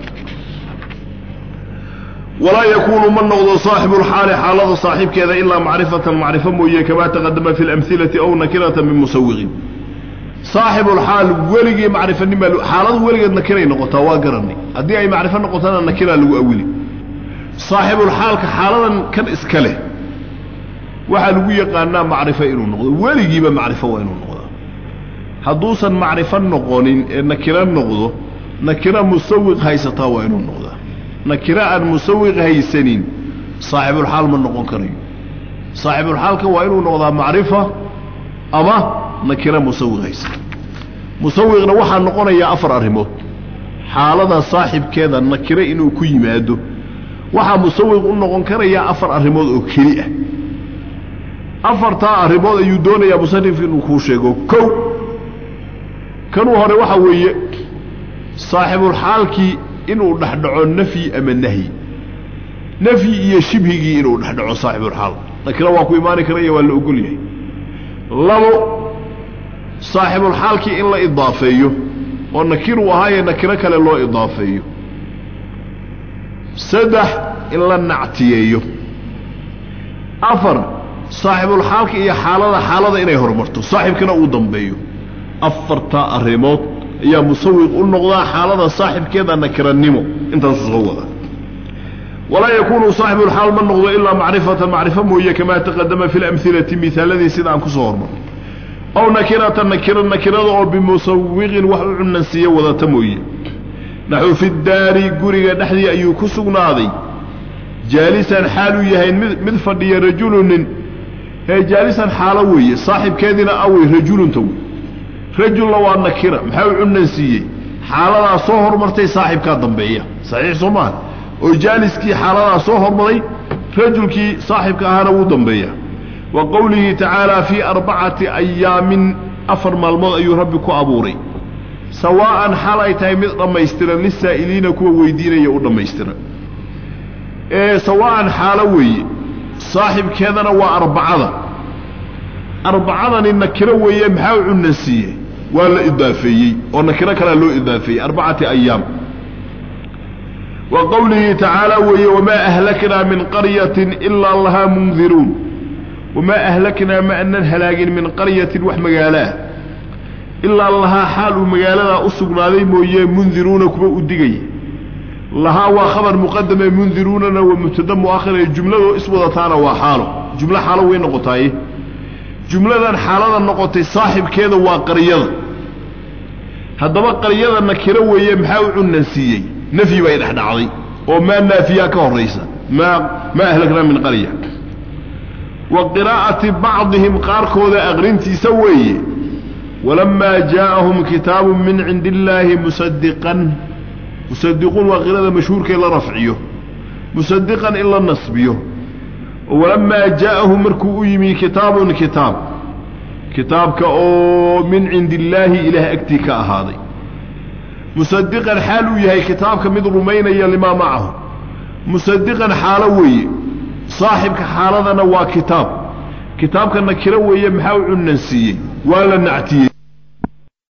walaa yakuunu ma noqdo saaxibu lxaali xaalada saaxiibkeeda ilaa macrifatan macrifo mooye kamaa taqadama fi lamhilati aw nakiratan min musawiqin saaxibulxaal weligii macrifanima xaaladu weligeed nakiray noqotaa waa garanay haddii ay macrifo noqotana nakiraa lagu awili saaxibulxaalka xaaladan kan iska leh waxaa lagu yaqaanaa macrifo inuu noqdo weligiiba macrifo waa inuu noqdaa hadduusan macrifo noqonin ee nakiro noqdo nakiro musawiq haysataa waa inuu noqdaa nakiro aan musawiq haysanin saaxibulxaal ma noqon karayo saaxibulxaalka waa inuu noqdaa macrifa ama nakiro musawiq haysata musawiqna waxaa noqonayaa afar arrimood xaalada saaxibkeeda nakiro inuu ku yimaado waxaa musawiq u noqon karayaa afar arrimood oo keli ah afartaa arrimood ayuu doonayaa musanifka inuu kuu sheego kow kanuu hore waxaa weeye saaxibulxaalkii inuu dhexdhaco nafyi ama nahyi nafyi iyo shibhigii inuu dhexdhaco saaxibulxaal nakiro waa ku imaani karaya waa la ogol yahay labo saaxibulxaalkii in la idaafeeyo oo nakiruu ahaayee nakiro kale loo idaafeeyo saddex in la nactiyeeyo afar saaxibulxaalka iyo xaalada xaalada inay horumarto saaxibkana uu dambeeyo afartaa arrimood ayaa musawiq u noqdaa xaalada saaxibkeeda nakiranimo intaasu soo wada walaa yakuunu saaxibulxaal ma noqdo ilaa macrifatan macrifo mooye kamaa taqadama fi lamhilati misaaladii sida aan kusoo hormarnay aw nakiratan nakira nakirada oo bimusawiqin wax u cunansiiya wadata mooye naxu fi daari guriga dhexdii ayuu ku sugnaaday jaalisan xaaluu yahay mid mid fadhiya rajulunin hee jaalisan xaalo weeye saaxibkeediina awey rajulunta wey rajulna waa nakira maxaa u cunansiiyey xaaladaa soo hormartay saaxibkaa dambeeya saxiix soo maaha oo jaaliskii xaaladaa soo hormaray rajulkii saaxibka ahaana wuu dambeeya wa qowlihi tacaalaa fii arbacati ayaamin afar maalmood ayuu rabbi ku abuuray sawaa'an xal ay tahay mid dhammaystiran lisaa'iliina kuwa weydiinaya u dhammaystiran ee sawaa'an xaalo weeye saaxibkeedana waa arbacada arbacadani nakiro weeye maxaa u cunansiiyey waa la idaafeeyey oo nakiro kalea loo idaafeeyey arbacati ayaam wa qowlihi tacaala weeye wamaa ahlaknaa min qaryatin ilaa lahaa mundiruun wamaa ahlaknaa ma anan halaagin min qaryatin wax magaaloah ilaa lahaa xaal uu magaaladaa u sugnaaday mooye mundiruuna kuwa u digaya lahaa waa khabar muqadame mundiruunana waa mubtada muakhire jumladoo iswadataana waa xaalo jumlo xaalo way noqotaaye jumladan xaalada noqotay saaxibkeeda waa qaryada haddaba qaryada nakiro weeye maxaa u cunansiiyey nafyi bay dhexdhacday oo maa naafiyaa ka horaysa maa maa ahlaknaa min qarya wa qiraa'ati bacdihim qaarkooda aqrintiisa weeye walamaa jaa'ahum kitaabu min cindi illaahi musadiqan musadiquun waa qirada mashhuurka in la rafciyo musadiqan in la nasbiyo walamaa jaa'ahu markuu u yimi kitaabun kitaab kitaabka oo min cindi illaahi ilaah agtii ka ahaaday musadiqan xaal uu yahay kitaabka mid rumaynaya limaa macahu musadiqan xaalo weeye saaxibka xaaladana waa kitaab kitaabka nakiro weeye maxaa u cunansiiyey waa la nactiyey